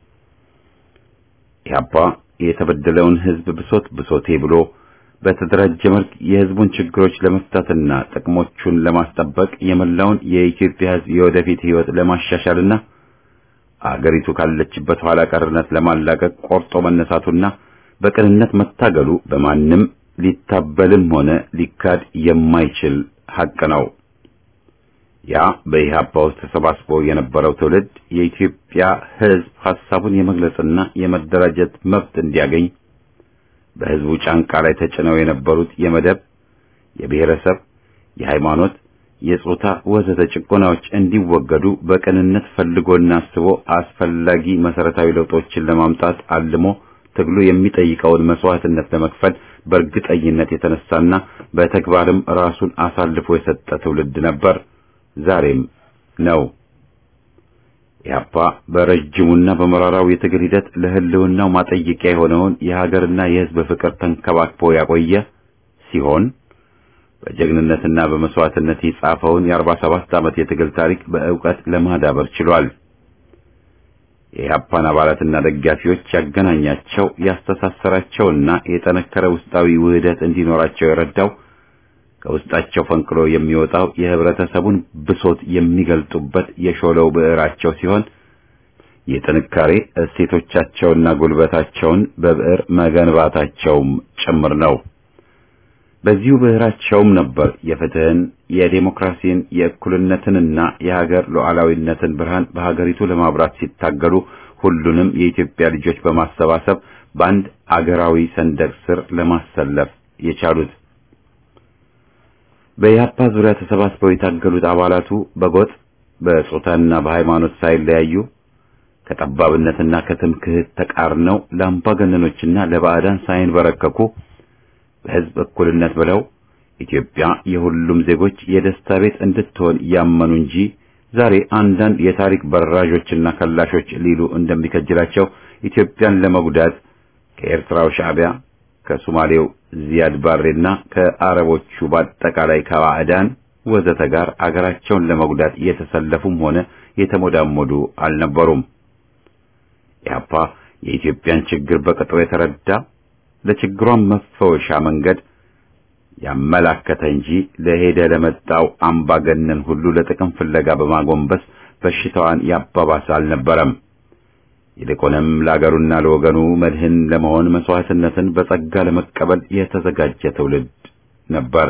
ኢህአፓ የተበደለውን ህዝብ ብሶት ብሶቴ ብሎ በተደራጀ መልክ የህዝቡን ችግሮች ለመፍታትና ጥቅሞቹን ለማስጠበቅ የመላውን የኢትዮጵያ ህዝብ የወደፊት ህይወት ለማሻሻልና አገሪቱ ካለችበት ኋላ ቀርነት ለማላቀቅ ቆርጦ መነሳቱና በቅንነት መታገሉ በማንም ሊታበልም ሆነ ሊካድ የማይችል ሐቅ ነው። ያ በኢህአፓ ውስጥ ተሰባስቦ የነበረው ትውልድ የኢትዮጵያ ህዝብ ሐሳቡን የመግለጽና የመደራጀት መብት እንዲያገኝ በህዝቡ ጫንቃ ላይ ተጭነው የነበሩት የመደብ፣ የብሔረሰብ፣ የሃይማኖት፣ የጾታ ወዘተ ጭቆናዎች እንዲወገዱ በቅንነት ፈልጎና አስቦ አስፈላጊ መሰረታዊ ለውጦችን ለማምጣት አልሞ ትግሉ የሚጠይቀውን መስዋዕትነት ለመክፈል በእርግጠኝነት የተነሳና በተግባርም ራሱን አሳልፎ የሰጠ ትውልድ ነበር፣ ዛሬም ነው። ኢህአፓ በረጅሙና በመራራው የትግል ሂደት ለህልውናው ማጠየቂያ የሆነውን የሀገርና የህዝብ ፍቅር ተንከባክቦ ያቆየ ሲሆን በጀግንነትና በመስዋዕትነት የጻፈውን የአርባ ሰባት ዓመት የትግል ታሪክ በእውቀት ለማዳበር ችሏል። የኢህአፓን አባላትና ደጋፊዎች ያገናኛቸው ያስተሳሰራቸውና የጠነከረ ውስጣዊ ውህደት እንዲኖራቸው የረዳው ከውስጣቸው ፈንቅሎ የሚወጣው የህብረተሰቡን ብሶት የሚገልጡበት የሾለው ብዕራቸው ሲሆን የጥንካሬ እሴቶቻቸውና ጉልበታቸውን በብዕር መገንባታቸውም ጭምር ነው። በዚሁ ብዕራቸውም ነበር የፍትህን፣ የዴሞክራሲን፣ የእኩልነትንና የሀገር ሉዓላዊነትን ብርሃን በሀገሪቱ ለማብራት ሲታገሉ ሁሉንም የኢትዮጵያ ልጆች በማሰባሰብ በአንድ አገራዊ ሰንደቅ ስር ለማሰለፍ የቻሉት። በኢህአፓ ዙሪያ ተሰባስበው የታገሉት አባላቱ በጎጥ በጾታና በሃይማኖት ሳይለያዩ ከጠባብነትና ከትምክህት ተቃርነው ለአምባገነኖችና ለባዕዳን ሳይንበረከኩ በህዝብ እኩልነት ብለው ኢትዮጵያ የሁሉም ዜጎች የደስታ ቤት እንድትሆን ያመኑ እንጂ ዛሬ አንዳንድ የታሪክ በራዦችና ከላሾች ሊሉ እንደሚከጅላቸው ኢትዮጵያን ለመጉዳት ከኤርትራው ሻዕቢያ ከሶማሌው ዚያድ ባሬና ከአረቦቹ በአጠቃላይ ከባዕዳን ወዘተ ጋር አገራቸውን ለመጉዳት የተሰለፉም ሆነ የተሞዳሞዱ አልነበሩም። ኢህአፓ የኢትዮጵያን ችግር በቅጡ የተረዳ ለችግሯን መፈወሻ መንገድ ያመላከተ እንጂ ለሄደ ለመጣው አምባገነን ሁሉ ለጥቅም ፍለጋ በማጎንበስ በሽታዋን ያባባሰ አልነበረም። ይልቁንም ለአገሩና ለወገኑ መድህን ለመሆን መስዋዕትነትን በጸጋ ለመቀበል የተዘጋጀ ትውልድ ነበር።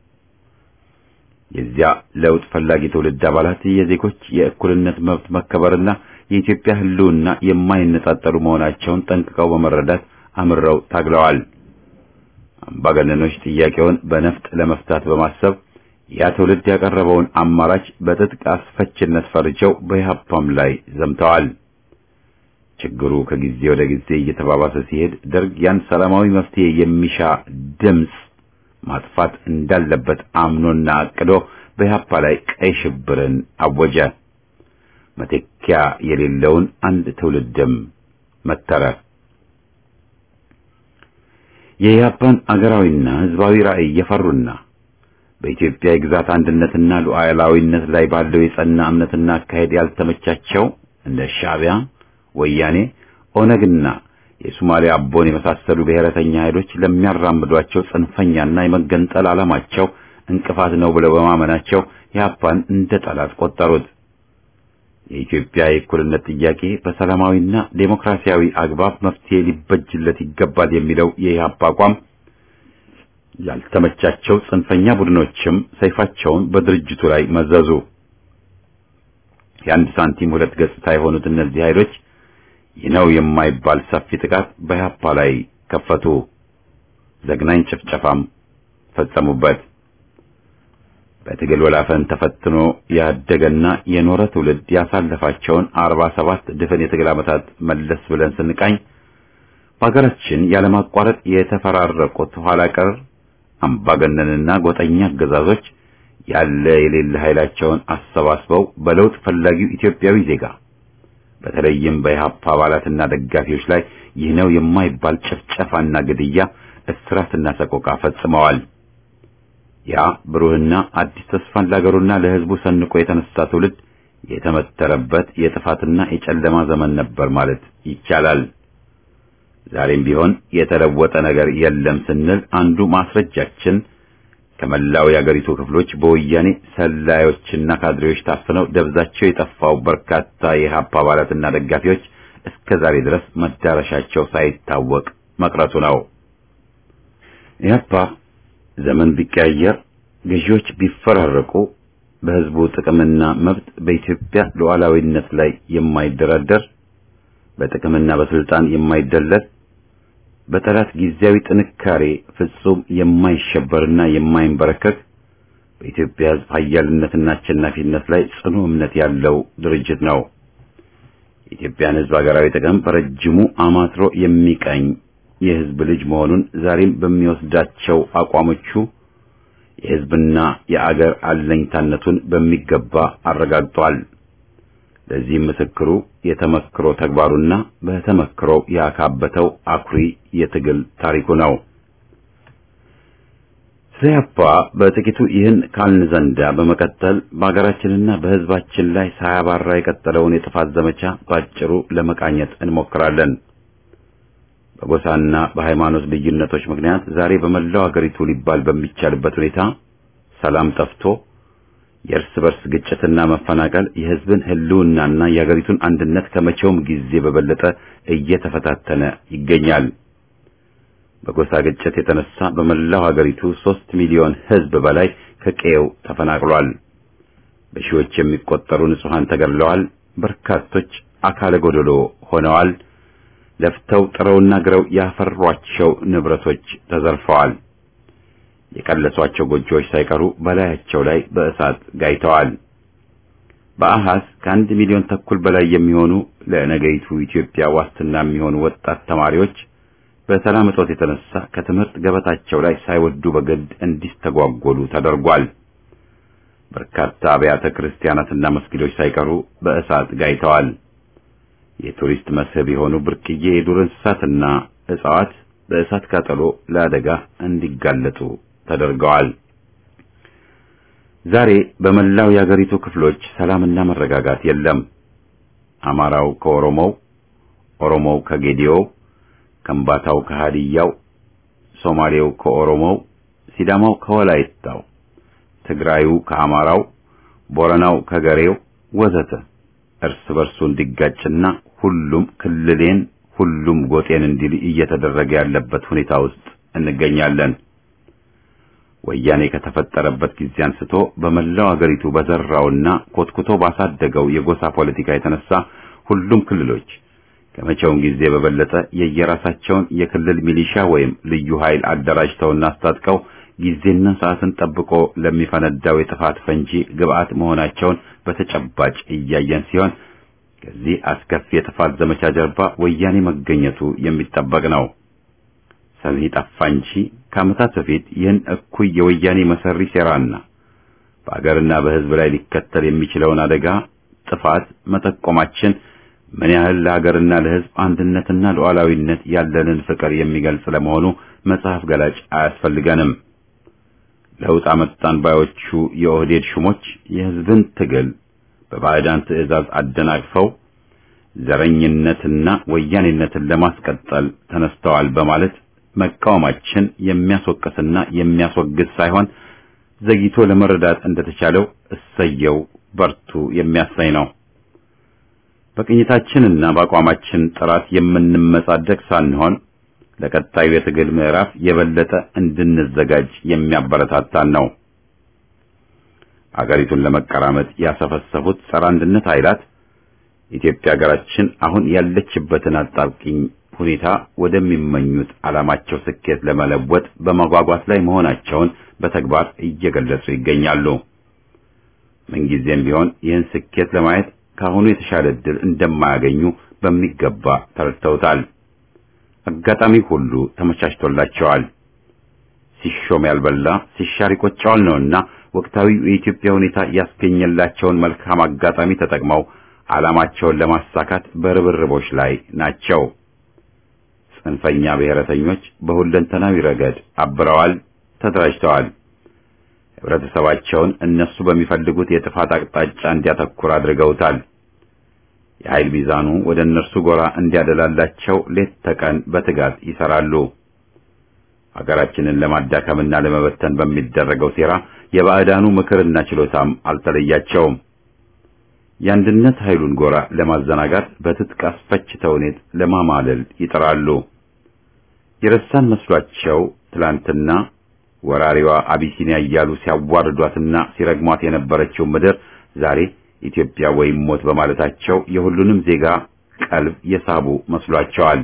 የዚያ ለውጥ ፈላጊ ትውልድ አባላት የዜጎች የእኩልነት መብት መከበርና የኢትዮጵያ ሕልውና የማይነጣጠሉ መሆናቸውን ጠንቅቀው በመረዳት አምረው ታግለዋል። አምባገነኖች ጥያቄውን በነፍጥ ለመፍታት በማሰብ ያ ትውልድ ያቀረበውን አማራጭ በትጥቅ አስፈችነት ፈርጀው በኢህአፓም ላይ ዘምተዋል። ችግሩ ከጊዜ ወደ ጊዜ እየተባባሰ ሲሄድ ደርግ ያን ሰላማዊ መፍትሄ የሚሻ ድምፅ ማጥፋት እንዳለበት አምኖና አቅዶ በኢህአፓ ላይ ቀይ ሽብርን አወጀ። መተኪያ የሌለውን አንድ ትውልድም መተረ። የኢህአፓን አገራዊና ህዝባዊ ራዕይ የፈሩና በኢትዮጵያ የግዛት አንድነትና ሉዓላዊነት ላይ ባለው የጸና እምነትና አካሄድ ያልተመቻቸው እንደ ሻዕቢያ፣ ወያኔ፣ ኦነግና የሶማሊያ አቦን የመሳሰሉ ብሔረተኛ ኃይሎች ለሚያራምዷቸው ጽንፈኛና የመገንጠል ዓላማቸው እንቅፋት ነው ብለው በማመናቸው ኢህአፓን እንደ ጠላት ቆጠሩት። የኢትዮጵያ የእኩልነት ጥያቄ በሰላማዊና ዴሞክራሲያዊ አግባብ መፍትሄ ሊበጅለት ይገባል የሚለው የኢህአፓ አቋም ያልተመቻቸው ጽንፈኛ ቡድኖችም ሰይፋቸውን በድርጅቱ ላይ መዘዙ። የአንድ ሳንቲም ሁለት ገጽታ የሆኑት እነዚህ ኃይሎች ይህ ነው የማይባል ሰፊ ጥቃት በኢህአፓ ላይ ከፈቱ። ዘግናኝ ጭፍጨፋም ፈጸሙበት። በትግል ወላፈን ተፈትኖ ያደገና የኖረ ትውልድ ያሳለፋቸውን አርባ ሰባት ድፍን የትግል ዓመታት መለስ ብለን ስንቃኝ በሀገራችን ያለማቋረጥ የተፈራረቁት ኋላ ቀር አምባገነንና ጎጠኛ አገዛዞች ያለ የሌለ ኃይላቸውን አሰባስበው በለውጥ ፈላጊው ኢትዮጵያዊ ዜጋ በተለይም በኢህአፓ አባላትና ደጋፊዎች ላይ ይህ ነው የማይባል ጭፍጨፋና ግድያ፣ እስራትና ሰቆቃ ፈጽመዋል። ያ ብሩህና አዲስ ተስፋን ለአገሩና ለሕዝቡ ሰንቆ የተነሳ ትውልድ የተመተረበት የጥፋትና የጨለማ ዘመን ነበር ማለት ይቻላል። ዛሬም ቢሆን የተለወጠ ነገር የለም ስንል አንዱ ማስረጃችን ከመላው የአገሪቱ ክፍሎች በወያኔ ሰላዮችና ካድሬዎች ታፍነው ደብዛቸው የጠፋው በርካታ የኢህአፓ አባላትና ደጋፊዎች እስከ ዛሬ ድረስ መዳረሻቸው ሳይታወቅ መቅረቱ ነው። ኢህአፓ ዘመን ቢቀያየር፣ ገዢዎች ቢፈራረቁ፣ በህዝቡ ጥቅምና መብት በኢትዮጵያ ሉዓላዊነት ላይ የማይደራደር በጥቅምና በስልጣን የማይደለል በጠላት ጊዜያዊ ጥንካሬ ፍጹም የማይሸበርና የማይንበረከክ በኢትዮጵያ ህዝብ ኃያልነትና አሸናፊነት ላይ ጽኑ እምነት ያለው ድርጅት ነው። የኢትዮጵያን ህዝብ ሀገራዊ ጥቅም በረጅሙ አማትሮ የሚቀኝ የህዝብ ልጅ መሆኑን ዛሬም በሚወስዳቸው አቋሞቹ የህዝብና የአገር አለኝታነቱን በሚገባ አረጋግጧል። ለዚህም ምስክሩ የተመክሮ ተግባሩና በተመክሮ ያካበተው አኩሪ የትግል ታሪኩ ነው። ኢህአፓ በጥቂቱ ይህን ካልን ዘንዳ በመቀጠል በሀገራችንና በህዝባችን ላይ ሳያባራ የቀጠለውን የጥፋት ዘመቻ ባጭሩ ለመቃኘት እንሞክራለን። በጎሳና በሃይማኖት ልዩነቶች ምክንያት ዛሬ በመላው አገሪቱ ሊባል በሚቻልበት ሁኔታ ሰላም ጠፍቶ የእርስ በርስ ግጭትና መፈናቀል የህዝብን ህልውናና የአገሪቱን አንድነት ከመቼውም ጊዜ በበለጠ እየተፈታተነ ይገኛል። በጎሳ ግጭት የተነሳ በመላው ሀገሪቱ ሦስት ሚሊዮን ህዝብ በላይ ከቀየው ተፈናቅሏል። በሺዎች የሚቆጠሩ ንጹሐን ተገድለዋል። በርካቶች አካለ ጎደሎ ሆነዋል። ለፍተው ጥረውና ግረው ያፈሯቸው ንብረቶች ተዘርፈዋል። የቀለሷቸው ጎጆዎች ሳይቀሩ በላያቸው ላይ በእሳት ጋይተዋል። በአሃዝ ከአንድ ሚሊዮን ተኩል በላይ የሚሆኑ ለነገይቱ ኢትዮጵያ ዋስትና የሚሆኑ ወጣት ተማሪዎች በሰላም እጦት የተነሳ ከትምህርት ገበታቸው ላይ ሳይወዱ በግድ እንዲስተጓጎሉ ተደርጓል። በርካታ አብያተ ክርስቲያናትና መስጊዶች ሳይቀሩ በእሳት ጋይተዋል። የቱሪስት መስህብ የሆኑ ብርቅዬ የዱር እንስሳትና እጽዋት በእሳት ቃጠሎ ለአደጋ እንዲጋለጡ ተደርገዋል። ዛሬ በመላው የአገሪቱ ክፍሎች ሰላምና መረጋጋት የለም። አማራው ከኦሮሞው፣ ኦሮሞው ከጌዲዮው፣ ከምባታው ከሃዲያው፣ ሶማሌው ከኦሮሞው፣ ሲዳማው ከወላይታው፣ ትግራዩ ከአማራው፣ ቦረናው ከገሬው ወዘተ እርስ በርሱ እንዲጋጭና ሁሉም ክልሌን ሁሉም ጎጤን እንዲል እየተደረገ ያለበት ሁኔታ ውስጥ እንገኛለን። ወያኔ ከተፈጠረበት ጊዜ አንስቶ በመላው አገሪቱ በዘራውና ኮትኩቶ ባሳደገው የጎሳ ፖለቲካ የተነሳ ሁሉም ክልሎች ከመቼውም ጊዜ በበለጠ የየራሳቸውን የክልል ሚሊሻ ወይም ልዩ ኃይል አደራጅተውና አስታጥቀው ጊዜና ሰዓትን ጠብቆ ለሚፈነዳው የጥፋት ፈንጂ ግብዓት መሆናቸውን በተጨባጭ እያየን ሲሆን ከዚህ አስከፊ የጥፋት ዘመቻ ጀርባ ወያኔ መገኘቱ የሚጠበቅ ነው። ሰሚ ጠፋ እንጂ ከዓመታት በፊት ይህን እኩይ የወያኔ መሰሪ ሴራና በአገርና በሕዝብ ላይ ሊከተል የሚችለውን አደጋ ጥፋት መጠቆማችን ምን ያህል ለሀገርና ለሕዝብ አንድነትና ሉዓላዊነት ያለንን ፍቅር የሚገልጽ ለመሆኑ መጽሐፍ ገላጭ አያስፈልገንም። ለውጥ አመጣን ባዮቹ የኦህዴድ ሹሞች የሕዝብን ትግል በባዕዳን ትዕዛዝ አደናቅፈው ዘረኝነትና ወያኔነትን ለማስቀጠል ተነስተዋል በማለት መቃወማችን የሚያስወቅስና የሚያስወግዝ ሳይሆን ዘግይቶ ለመረዳት እንደተቻለው እሰየው በርቱ የሚያሳይ ነው። በቅኝታችንና በአቋማችን ጥራት የምንመጻደቅ ሳንሆን ለቀጣዩ የትግል ምዕራፍ የበለጠ እንድንዘጋጅ የሚያበረታታን ነው። አገሪቱን ለመቀራመጥ ያሰፈሰፉት ጸረ አንድነት ኃይላት ኢትዮጵያ ሀገራችን አሁን ያለችበትን አጣብቂኝ ሁኔታ ወደሚመኙት ዓላማቸው ስኬት ለመለወጥ በመጓጓት ላይ መሆናቸውን በተግባር እየገለጹ ይገኛሉ። ምንጊዜም ቢሆን ይህን ስኬት ለማየት ከአሁኑ የተሻለ ዕድል እንደማያገኙ በሚገባ ተረድተውታል። አጋጣሚ ሁሉ ተመቻችቶላቸዋል። ሲሾም ያልበላ ሲሻር ይቆጨዋል ነውና ወቅታዊ የኢትዮጵያ ሁኔታ ያስገኘላቸውን መልካም አጋጣሚ ተጠቅመው ዓላማቸውን ለማሳካት በርብርቦች ላይ ናቸው። ጽንፈኛ ብሔረተኞች በሁለንተናዊ ረገድ አብረዋል፣ ተደራጅተዋል። ህብረተሰባቸውን እነሱ በሚፈልጉት የጥፋት አቅጣጫ እንዲያተኩር አድርገውታል። የኃይል ሚዛኑ ወደ እነርሱ ጎራ እንዲያደላላቸው ሌት ተቀን በትጋት ይሰራሉ። ሀገራችንን ለማዳከምና ለመበተን በሚደረገው ሴራ የባዕዳኑ ምክርና ችሎታም አልተለያቸውም። የአንድነት ኃይሉን ጎራ ለማዘናጋት በትጥቅ አስፈች ተውኔት ለማማለል ይጥራሉ። የረሳን መስሏቸው ትላንትና ወራሪዋ አቢሲኒያ እያሉ ሲያዋርዷትና ሲረግሟት የነበረችው ምድር ዛሬ ኢትዮጵያ ወይም ሞት በማለታቸው የሁሉንም ዜጋ ቀልብ የሳቡ መስሏቸዋል።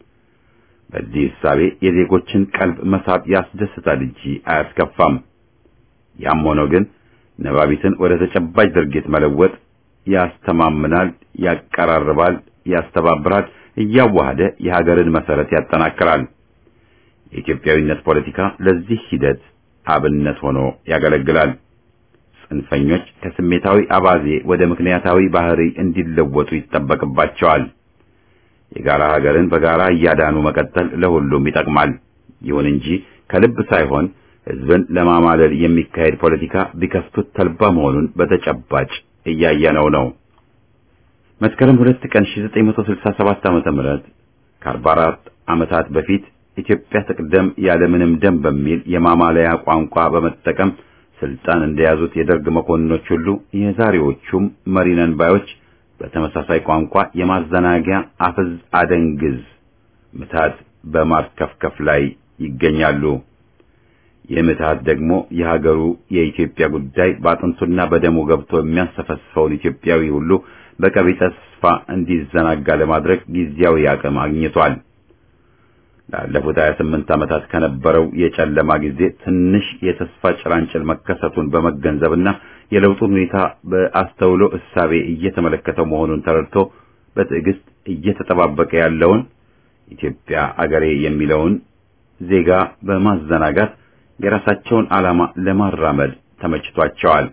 በዚህ እሳቤ የዜጎችን ቀልብ መሳብ ያስደስታል እንጂ አያስከፋም። ያም ሆኖ ግን ነባቢትን ወደ ተጨባጭ ድርጊት መለወጥ ያስተማምናል፣ ያቀራርባል፣ ያስተባብራል፣ እያዋሃደ የሀገርን መሰረት ያጠናክራል። የኢትዮጵያዊነት ፖለቲካ ለዚህ ሂደት አብነት ሆኖ ያገለግላል። ጽንፈኞች ከስሜታዊ አባዜ ወደ ምክንያታዊ ባህሪ እንዲለወጡ ይጠበቅባቸዋል። የጋራ ሀገርን በጋራ እያዳኑ መቀጠል ለሁሉም ይጠቅማል። ይሁን እንጂ ከልብ ሳይሆን ሕዝብን ለማማለል የሚካሄድ ፖለቲካ ቢከፍቱት ተልባ መሆኑን በተጨባጭ እያየነው ነው። መስከረም ሁለት ቀን 1967 ዓመተ ምህረት ከ44 ዓመታት በፊት ኢትዮጵያ ትቅደም ያለምንም ደም በሚል የማማለያ ቋንቋ በመጠቀም ስልጣን እንደያዙት የደርግ መኮንኖች ሁሉ የዛሬዎቹም መሪነን ባዮች በተመሳሳይ ቋንቋ የማዘናጊያ አፍዝ አደንግዝ ምታት በማርከፍከፍ ላይ ይገኛሉ። ይህ ምትሃት ደግሞ የሀገሩ የኢትዮጵያ ጉዳይ በአጥንቱና በደሙ ገብቶ የሚያንሰፈስፈውን ኢትዮጵያዊ ሁሉ በቀቢጸ ተስፋ እንዲዘናጋ ለማድረግ ጊዜያዊ አቅም አግኝቷል። ላለፉት 28 ዓመታት ከነበረው የጨለማ ጊዜ ትንሽ የተስፋ ጭላንጭል መከሰቱን በመገንዘብና የለውጡን ሁኔታ በአስተውሎ እሳቤ እየተመለከተው መሆኑን ተረድቶ በትዕግስት እየተጠባበቀ ያለውን ኢትዮጵያ አገሬ የሚለውን ዜጋ በማዘናጋት የራሳቸውን ዓላማ ለማራመድ ተመችቷቸዋል።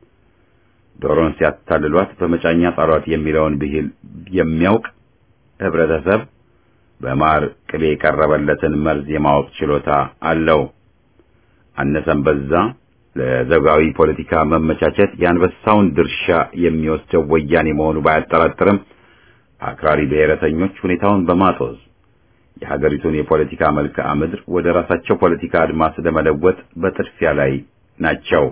ዶሮን ሲያታልሏት በመጫኛ ጣሏት የሚለውን ብሂል የሚያውቅ ህብረተሰብ በማር ቅቤ የቀረበለትን መርዝ የማወቅ ችሎታ አለው። አነሰም በዛ ለዘውጋዊ ፖለቲካ መመቻቸት የአንበሳውን ድርሻ የሚወስደው ወያኔ መሆኑ ባያጠራጥርም አክራሪ ብሔረተኞች ሁኔታውን በማጦዝ የሀገሪቱን የፖለቲካ መልክዓ ምድር ወደ ራሳቸው ፖለቲካ አድማስ ለመለወጥ በጥድፊያ ላይ ናቸው።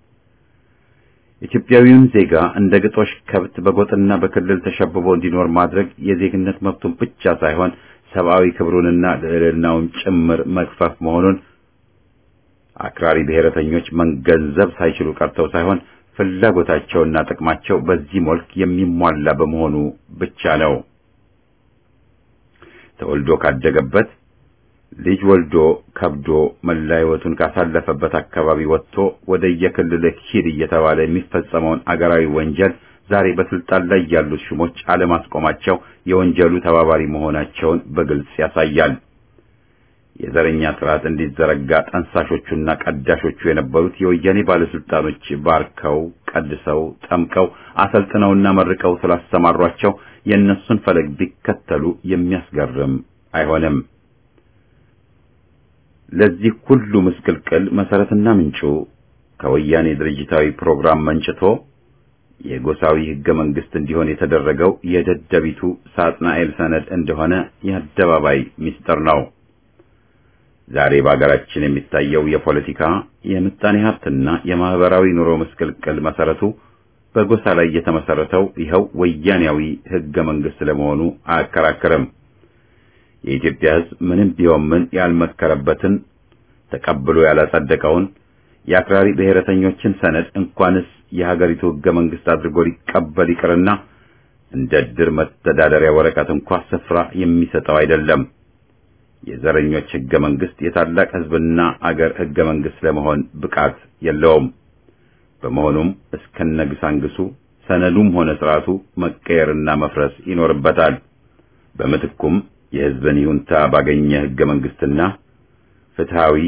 ኢትዮጵያዊውን ዜጋ እንደ ግጦሽ ከብት በጎጥና በክልል ተሸብቦ እንዲኖር ማድረግ የዜግነት መብቱን ብቻ ሳይሆን ሰብአዊ ክብሩንና ልዕልናውን ጭምር መግፈፍ መሆኑን አክራሪ ብሔረተኞች መገንዘብ ሳይችሉ ቀርተው ሳይሆን ፍላጎታቸውና ጥቅማቸው በዚህ መልክ የሚሟላ በመሆኑ ብቻ ነው። ተወልዶ ካደገበት ልጅ ወልዶ ከብዶ መላ ሕይወቱን ካሳለፈበት አካባቢ ወጥቶ ወደ የክልልህ ሂድ እየተባለ የሚፈጸመውን አገራዊ ወንጀል ዛሬ በስልጣን ላይ ያሉት ሹሞች አለማስቆማቸው የወንጀሉ ተባባሪ መሆናቸውን በግልጽ ያሳያል። የዘረኛ ስርዓት እንዲዘረጋ ጠንሳሾቹና ቀዳሾቹ የነበሩት የወያኔ ባለስልጣኖች ባርከው፣ ቀድሰው፣ ጠምቀው፣ አሰልጥነውና መርቀው ስላሰማሯቸው የእነሱን ፈለግ ቢከተሉ የሚያስገርም አይሆንም። ለዚህ ሁሉ ምስቅልቅል መሰረትና ምንጩ ከወያኔ ድርጅታዊ ፕሮግራም መንጭቶ የጎሳዊ ህገ መንግስት እንዲሆን የተደረገው የደደቢቱ ሳጥናኤል ሰነድ እንደሆነ የአደባባይ ምስጢር ነው። ዛሬ በአገራችን የሚታየው የፖለቲካ የምጣኔ ሀብትና የማህበራዊ ኑሮ ምስቅልቅል መሰረቱ በጎሳ ላይ የተመሰረተው ይኸው ወያኔያዊ ህገ መንግስት ለመሆኑ አያከራክርም። የኢትዮጵያ ህዝብ ምንም ቢሆን ምን ያልመከረበትን ተቀብሎ ያላጸደቀውን የአክራሪ ብሔረተኞችን ሰነድ እንኳንስ የሀገሪቱ ህገ መንግስት አድርጎ ሊቀበል ይቅርና እንደ ድር መተዳደሪያ ወረቀት እንኳ ስፍራ የሚሰጠው አይደለም። የዘረኞች ህገ መንግስት የታላቅ ህዝብና አገር ህገ መንግስት ለመሆን ብቃት የለውም። በመሆኑም እስከነግሳንግሱ ሰነዱም ሆነ ስርዓቱ መቀየርና መፍረስ ይኖርበታል። በምትኩም የህዝብን ይሁንታ ባገኘ ህገ መንግስትና ፍትሃዊ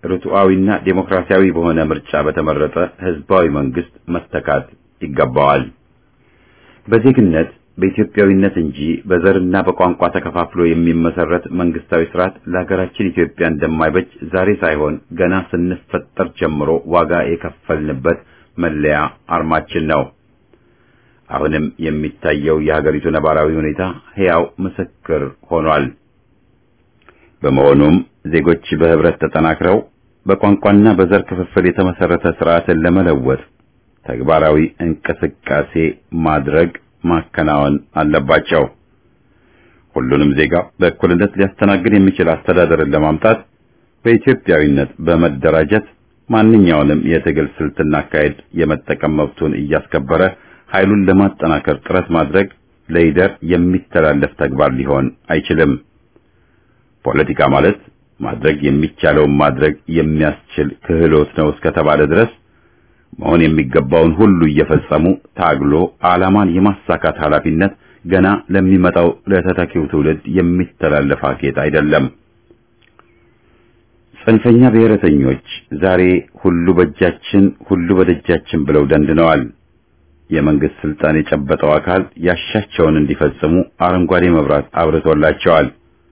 ርቱዓዊና ዴሞክራሲያዊ በሆነ ምርጫ በተመረጠ ህዝባዊ መንግስት መተካት ይገባዋል። በዜግነት በኢትዮጵያዊነት እንጂ በዘርና በቋንቋ ተከፋፍሎ የሚመሰረት መንግስታዊ ስርዓት ለሀገራችን ኢትዮጵያ እንደማይበጅ ዛሬ ሳይሆን ገና ስንፈጠር ጀምሮ ዋጋ የከፈልንበት መለያ አርማችን ነው። አሁንም የሚታየው የሀገሪቱ ነባራዊ ሁኔታ ሕያው ምስክር ሆኗል። በመሆኑም ዜጎች በህብረት ተጠናክረው በቋንቋና በዘር ክፍፍል የተመሰረተ ስርዓትን ለመለወጥ ተግባራዊ እንቅስቃሴ ማድረግ ማከናወን አለባቸው። ሁሉንም ዜጋ በእኩልነት ሊያስተናግድ የሚችል አስተዳደርን ለማምጣት በኢትዮጵያዊነት በመደራጀት ማንኛውንም የትግል ስልትና አካሄድ የመጠቀም መብቱን እያስከበረ ኃይሉን ለማጠናከር ጥረት ማድረግ ለይደር የሚተላለፍ ተግባር ሊሆን አይችልም። ፖለቲካ ማለት ማድረግ የሚቻለውን ማድረግ የሚያስችል ክህሎት ነው እስከተባለ ድረስ መሆን የሚገባውን ሁሉ እየፈጸሙ ታግሎ ዓላማን የማሳካት ኃላፊነት ገና ለሚመጣው ለተተኪው ትውልድ የሚተላለፍ ሀኬት አይደለም። ጽንፈኛ ብሔረተኞች ዛሬ ሁሉ በእጃችን ሁሉ በደጃችን ብለው ደንድነዋል። የመንግስት ስልጣን የጨበጠው አካል ያሻቸውን እንዲፈጽሙ አረንጓዴ መብራት አብርቶላቸዋል።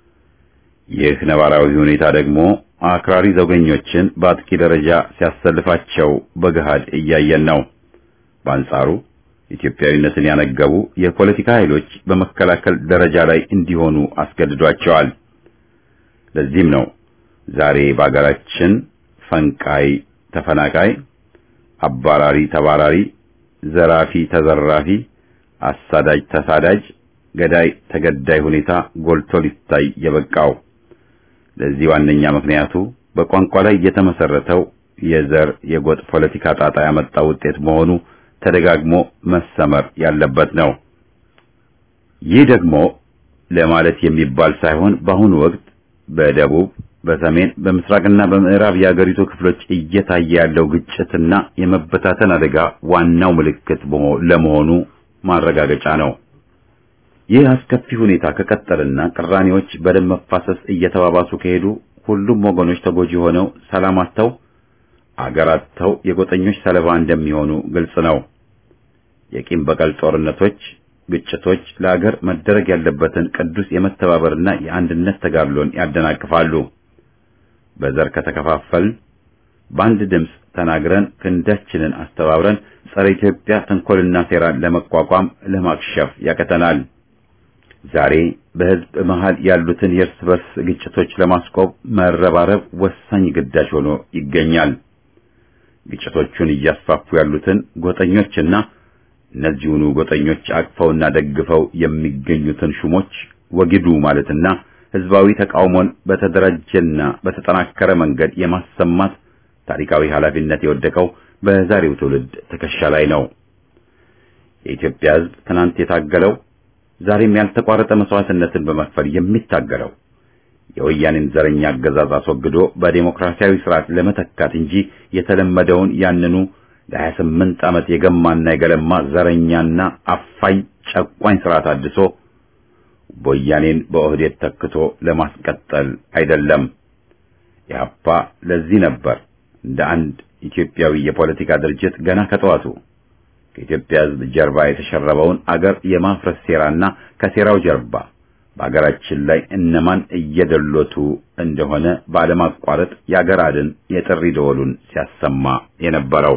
ይህ ነባራዊ ሁኔታ ደግሞ አክራሪ ዘውገኞችን በአጥቂ ደረጃ ሲያሰልፋቸው በገሃድ እያየን ነው። በአንጻሩ ኢትዮጵያዊነትን ያነገቡ የፖለቲካ ኃይሎች በመከላከል ደረጃ ላይ እንዲሆኑ አስገድዷቸዋል። ለዚህም ነው ዛሬ በአገራችን ፈንቃይ ተፈናቃይ፣ አባራሪ ተባራሪ፣ ዘራፊ ተዘራፊ፣ አሳዳጅ ተሳዳጅ፣ ገዳይ ተገዳይ ሁኔታ ጎልቶ ሊታይ የበቃው። ለዚህ ዋነኛ ምክንያቱ በቋንቋ ላይ የተመሰረተው የዘር የጎጥ ፖለቲካ ጣጣ ያመጣው ውጤት መሆኑ ተደጋግሞ መሰመር ያለበት ነው። ይህ ደግሞ ለማለት የሚባል ሳይሆን በአሁኑ ወቅት በደቡብ፣ በሰሜን፣ በምስራቅና በምዕራብ የአገሪቱ ክፍሎች እየታየ ያለው ግጭትና የመበታተን አደጋ ዋናው ምልክት ለመሆኑ ማረጋገጫ ነው። ይህ አስከፊ ሁኔታ ከቀጠልና ቅራኔዎች በደም መፋሰስ እየተባባሱ ከሄዱ ሁሉም ወገኖች ተጎጂ ሆነው ሰላም አጥተው አገር አጥተው የጎጠኞች ሰለባ እንደሚሆኑ ግልጽ ነው። የቂም በቀል ጦርነቶች፣ ግጭቶች ለአገር መደረግ ያለበትን ቅዱስ የመተባበርና የአንድነት ተጋድሎን ያደናቅፋሉ። በዘር ከተከፋፈልን በአንድ ድምፅ ተናግረን ክንዳችንን አስተባብረን ጸረ ኢትዮጵያ ተንኮልና ሴራን ለመቋቋም ለማክሸፍ ያቀተናል። ዛሬ በሕዝብ መሃል ያሉትን የእርስ በርስ ግጭቶች ለማስቆም መረባረብ ወሳኝ ግዳጅ ሆኖ ይገኛል። ግጭቶቹን እያስፋፉ ያሉትን ጎጠኞችና እነዚሁኑ ጎጠኞች አቅፈውና ደግፈው የሚገኙትን ሹሞች ወግዱ ማለትና ሕዝባዊ ተቃውሞን በተደራጀና በተጠናከረ መንገድ የማሰማት ታሪካዊ ኃላፊነት የወደቀው በዛሬው ትውልድ ትከሻ ላይ ነው። የኢትዮጵያ ሕዝብ ትናንት የታገለው ዛሬም ያልተቋረጠ መስዋዕትነትን በመክፈል የሚታገለው የወያኔን ዘረኛ አገዛዝ አስወግዶ በዴሞክራሲያዊ ስርዓት ለመተካት እንጂ የተለመደውን ያንኑ ለሀያ ስምንት ዓመት የገማና የገለማ ዘረኛና አፋኝ ጨቋኝ ስርዓት አድሶ ወያኔን በኦህዴድ ተክቶ ለማስቀጠል አይደለም። ኢህአፓ ለዚህ ነበር እንደ አንድ ኢትዮጵያዊ የፖለቲካ ድርጅት ገና ከጠዋቱ ከኢትዮጵያ ሕዝብ ጀርባ የተሸረበውን አገር የማፍረስ ሴራና ከሴራው ጀርባ በአገራችን ላይ እነማን እየደሎቱ እንደሆነ ባለማቋረጥ የአገር አድን የጥሪ ደወሉን ሲያሰማ የነበረው።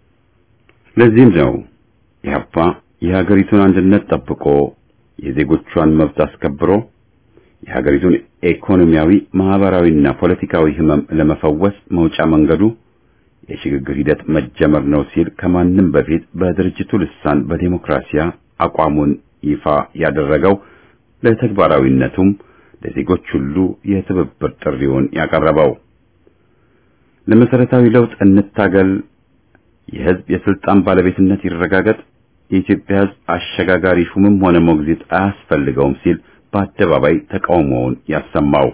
ለዚህም ነው ኢህአፓ የሀገሪቱን አንድነት ጠብቆ የዜጎቿን መብት አስከብሮ የሀገሪቱን ኢኮኖሚያዊ፣ ማህበራዊና ፖለቲካዊ ህመም ለመፈወስ መውጫ መንገዱ የሽግግር ሂደት መጀመር ነው ሲል ከማንም በፊት በድርጅቱ ልሳን በዴሞክራሲያ አቋሙን ይፋ ያደረገው ለተግባራዊነቱም ለዜጎች ሁሉ የትብብር ጥሪውን ያቀረበው ለመሰረታዊ ለውጥ እንታገል፣ የህዝብ የስልጣን ባለቤትነት ይረጋገጥ፣ የኢትዮጵያ ህዝብ አሸጋጋሪ ሹምም ሆነ ሞግዚት አያስፈልገውም ሲል በአደባባይ ተቃውሞውን ያሰማው።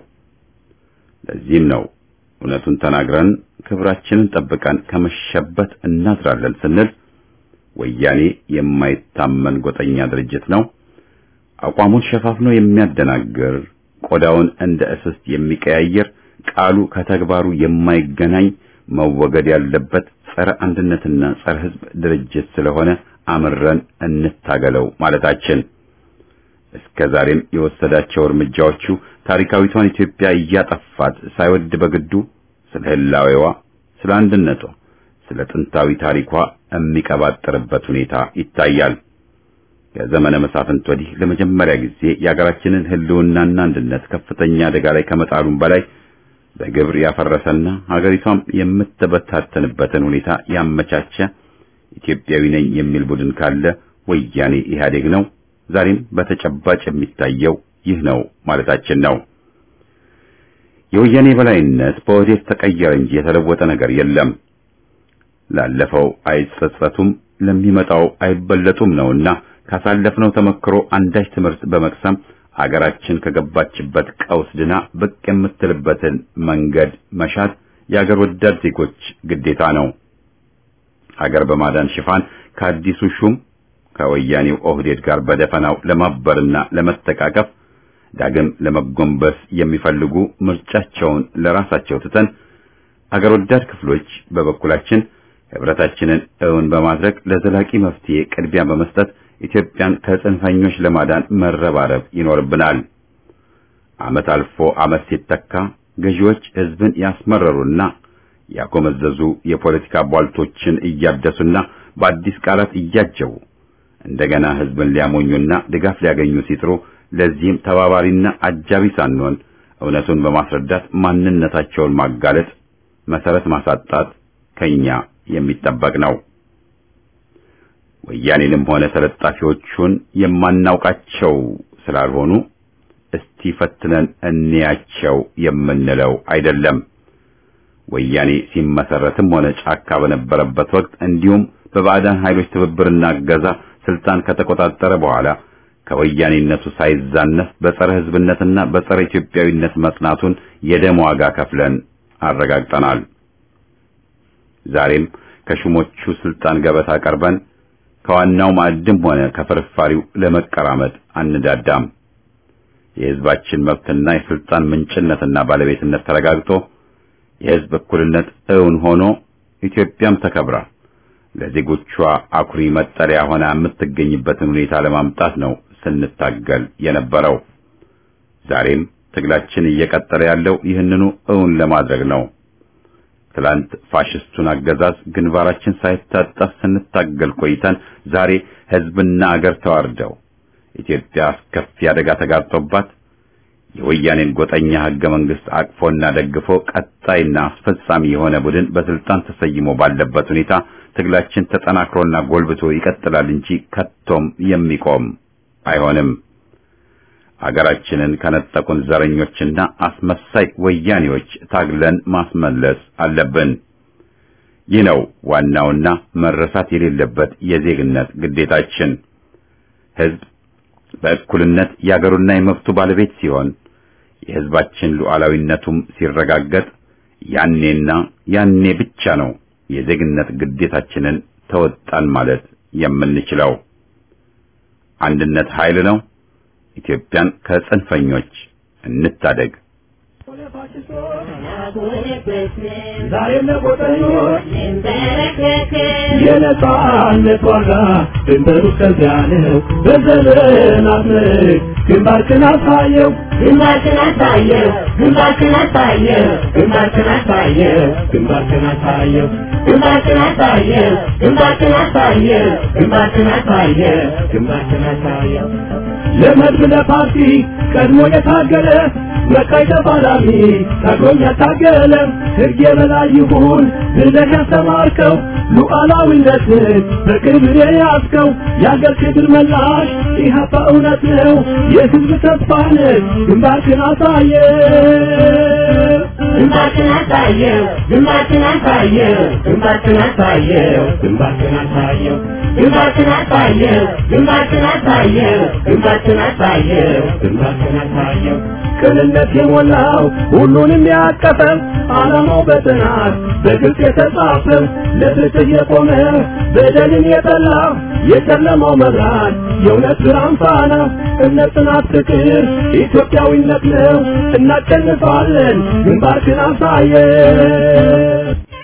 ለዚህም ነው እውነቱን ተናግረን ክብራችንን ጠብቀን ከመሸበት እናድራለን ስንል ወያኔ የማይታመን ጎጠኛ ድርጅት ነው፣ አቋሙን ሸፋፍኖ የሚያደናግር ቆዳውን እንደ እስስት የሚቀያየር ቃሉ ከተግባሩ የማይገናኝ መወገድ ያለበት ጸረ አንድነትና ጸረ ሕዝብ ድርጅት ስለሆነ አምረን እንታገለው ማለታችን እስከ ዛሬም የወሰዳቸው እርምጃዎቹ ታሪካዊቷን ኢትዮጵያ እያጠፋት ሳይወድ በግዱ ስለ ህላዌዋ፣ ስለ አንድነቷ፣ ስለ ጥንታዊ ታሪኳ የሚቀባጥርበት ሁኔታ ይታያል። ከዘመነ መሳፍንት ወዲህ ለመጀመሪያ ጊዜ የሀገራችንን ህልውናና አንድነት ከፍተኛ አደጋ ላይ ከመጣሉም በላይ በግብር ያፈረሰና ሀገሪቷም የምትበታተንበትን ሁኔታ ያመቻቸ ኢትዮጵያዊ ነኝ የሚል ቡድን ካለ ወያኔ ኢህአዴግ ነው። ዛሬም በተጨባጭ የሚታየው ይህ ነው ማለታችን ነው። የወያኔ በላይነት በወዴት ተቀየረ እንጂ የተለወጠ ነገር የለም። ላለፈው አይጸጸቱም፣ ለሚመጣው አይበለጡም ነውና ካሳለፍነው ተመክሮ አንዳች ትምህርት በመቅሰም አገራችን ከገባችበት ቀውስ ድና ብቅ የምትልበትን መንገድ መሻት የአገር ወዳድ ዜጎች ግዴታ ነው። ሀገር በማዳን ሽፋን ከአዲሱ ሹም ከወያኔው ኦህዴድ ጋር በደፈናው ለማበርና ለመተቃቀፍ ዳግም ለመጎንበስ የሚፈልጉ ምርጫቸውን ለራሳቸው ትተን አገር ወዳድ ክፍሎች በበኩላችን ህብረታችንን እውን በማድረግ ለዘላቂ መፍትሄ ቅድሚያ በመስጠት ኢትዮጵያን ከጽንፈኞች ለማዳን መረባረብ ይኖርብናል። ዓመት አልፎ ዓመት ሲተካ ገዢዎች ህዝብን ያስመረሩና ያጎመዘዙ የፖለቲካ ቧልቶችን እያደሱና በአዲስ ቃላት እያጀቡ እንደገና ህዝብን ሊያሞኙና ድጋፍ ሊያገኙ ሲጥሩ ለዚህም ተባባሪና አጃቢ ሳንሆን እውነቱን በማስረዳት ማንነታቸውን ማጋለጥ፣ መሰረት ማሳጣት ከኛ የሚጠበቅ ነው። ወያኔንም ሆነ ተለጣፊዎቹን የማናውቃቸው ስላልሆኑ እስቲ ፈትነን እንያቸው የምንለው አይደለም። ወያኔ ሲመሰረትም ሆነ ጫካ በነበረበት ወቅት እንዲሁም በባዕዳን ኃይሎች ትብብርና እገዛ ስልጣን ከተቆጣጠረ በኋላ ከወያኔነቱ ሳይዛነፍ በጸረ ህዝብነትና በጸረ ኢትዮጵያዊነት መጽናቱን የደም ዋጋ ከፍለን አረጋግጠናል። ዛሬም ከሹሞቹ ስልጣን ገበታ ቀርበን ከዋናው ማዕድም ሆነ ከፍርፋሪው ለመቀራመጥ አንዳዳም። የህዝባችን መብትና የስልጣን ምንጭነትና ባለቤትነት ተረጋግጦ የህዝብ እኩልነት እውን ሆኖ ኢትዮጵያም ተከብራ ለዜጎቿ አኩሪ መጠለያ ሆና የምትገኝበትን ሁኔታ ለማምጣት ነው ስንታገል የነበረው። ዛሬም ትግላችን እየቀጠለ ያለው ይህንኑ እውን ለማድረግ ነው። ትላንት ፋሽስቱን አገዛዝ ግንባራችን ሳይታጠፍ ስንታገል ቆይተን ዛሬ ህዝብና አገር ተዋርደው ኢትዮጵያ አስከፊ አደጋ ተጋርጦባት የወያኔን ጎጠኛ ህገ መንግስት አቅፎና ደግፎ ቀጣይና አስፈጻሚ የሆነ ቡድን በስልጣን ተሰይሞ ባለበት ሁኔታ ትግላችን ተጠናክሮና ጎልብቶ ይቀጥላል እንጂ ከቶም የሚቆም አይሆንም። አገራችንን ከነጠቁን ዘረኞችና አስመሳይ ወያኔዎች ታግለን ማስመለስ አለብን። ይህ ነው ዋናውና መረሳት የሌለበት የዜግነት ግዴታችን። ህዝብ በእኩልነት የአገሩና የመብቱ ባለቤት ሲሆን የህዝባችን ሉዓላዊነቱም ሲረጋገጥ ያኔና ያኔ ብቻ ነው የዜግነት ግዴታችንን ተወጣን ማለት የምንችለው። አንድነት ኃይል ነው። ኢትዮጵያን ከጽንፈኞች እንታደግ። ዛሬም ለቆጠኞች የነጻነት ዋጋ ድንበሩ እስከዚያ ነው። በዘመናት ምርክ ግንባርክን አሳየው ግንባርክን አሳየው ግንባርክን አሳየው ግንባርክን አሳየው ግንባርክን አሳየው ግንባርክን አሳየው ግንባርክን አሳየው ግንባርክን አሳየው ግንባርክን አሳየው ለመድብ ለፓርቲ ቀድሞ የታገለ መቃይ ተፋላሚ ታግሎም ያታገለ ሕግ የበላይ ይሁን ብለህ ያስተማርከው ሉዓላዊነትን በክብር የያዝከው የአገር ክብር መላሽ ኢህአፓ እውነት ነው የሕዝብ ተስፋ ነህ ግንባርክን አሳየ ግንባርክን አሳየው ግንባርክን አሳየው ግንባርክን አሳየው ግንባርክን አሳየው ግንባርክን አሳየው ግንባርክን አሳየው ግንባርክን አሳየው ግንባርክን አሳየው ቅንነት የሞላው ሁሉንም ያቀፈ ዓላማው በጥናት በግልጽ የተጻፈ ለፍትህ የቆመ በደልን የጠላ የጨለማው መብራት የእውነት ብርሃን ፋና እምነት፣ ጽናት፣ ፍቅር ኢትዮጵያዊነት ነው። እናሸንፋለን። ግንባርክን ግንባርክን አሳየው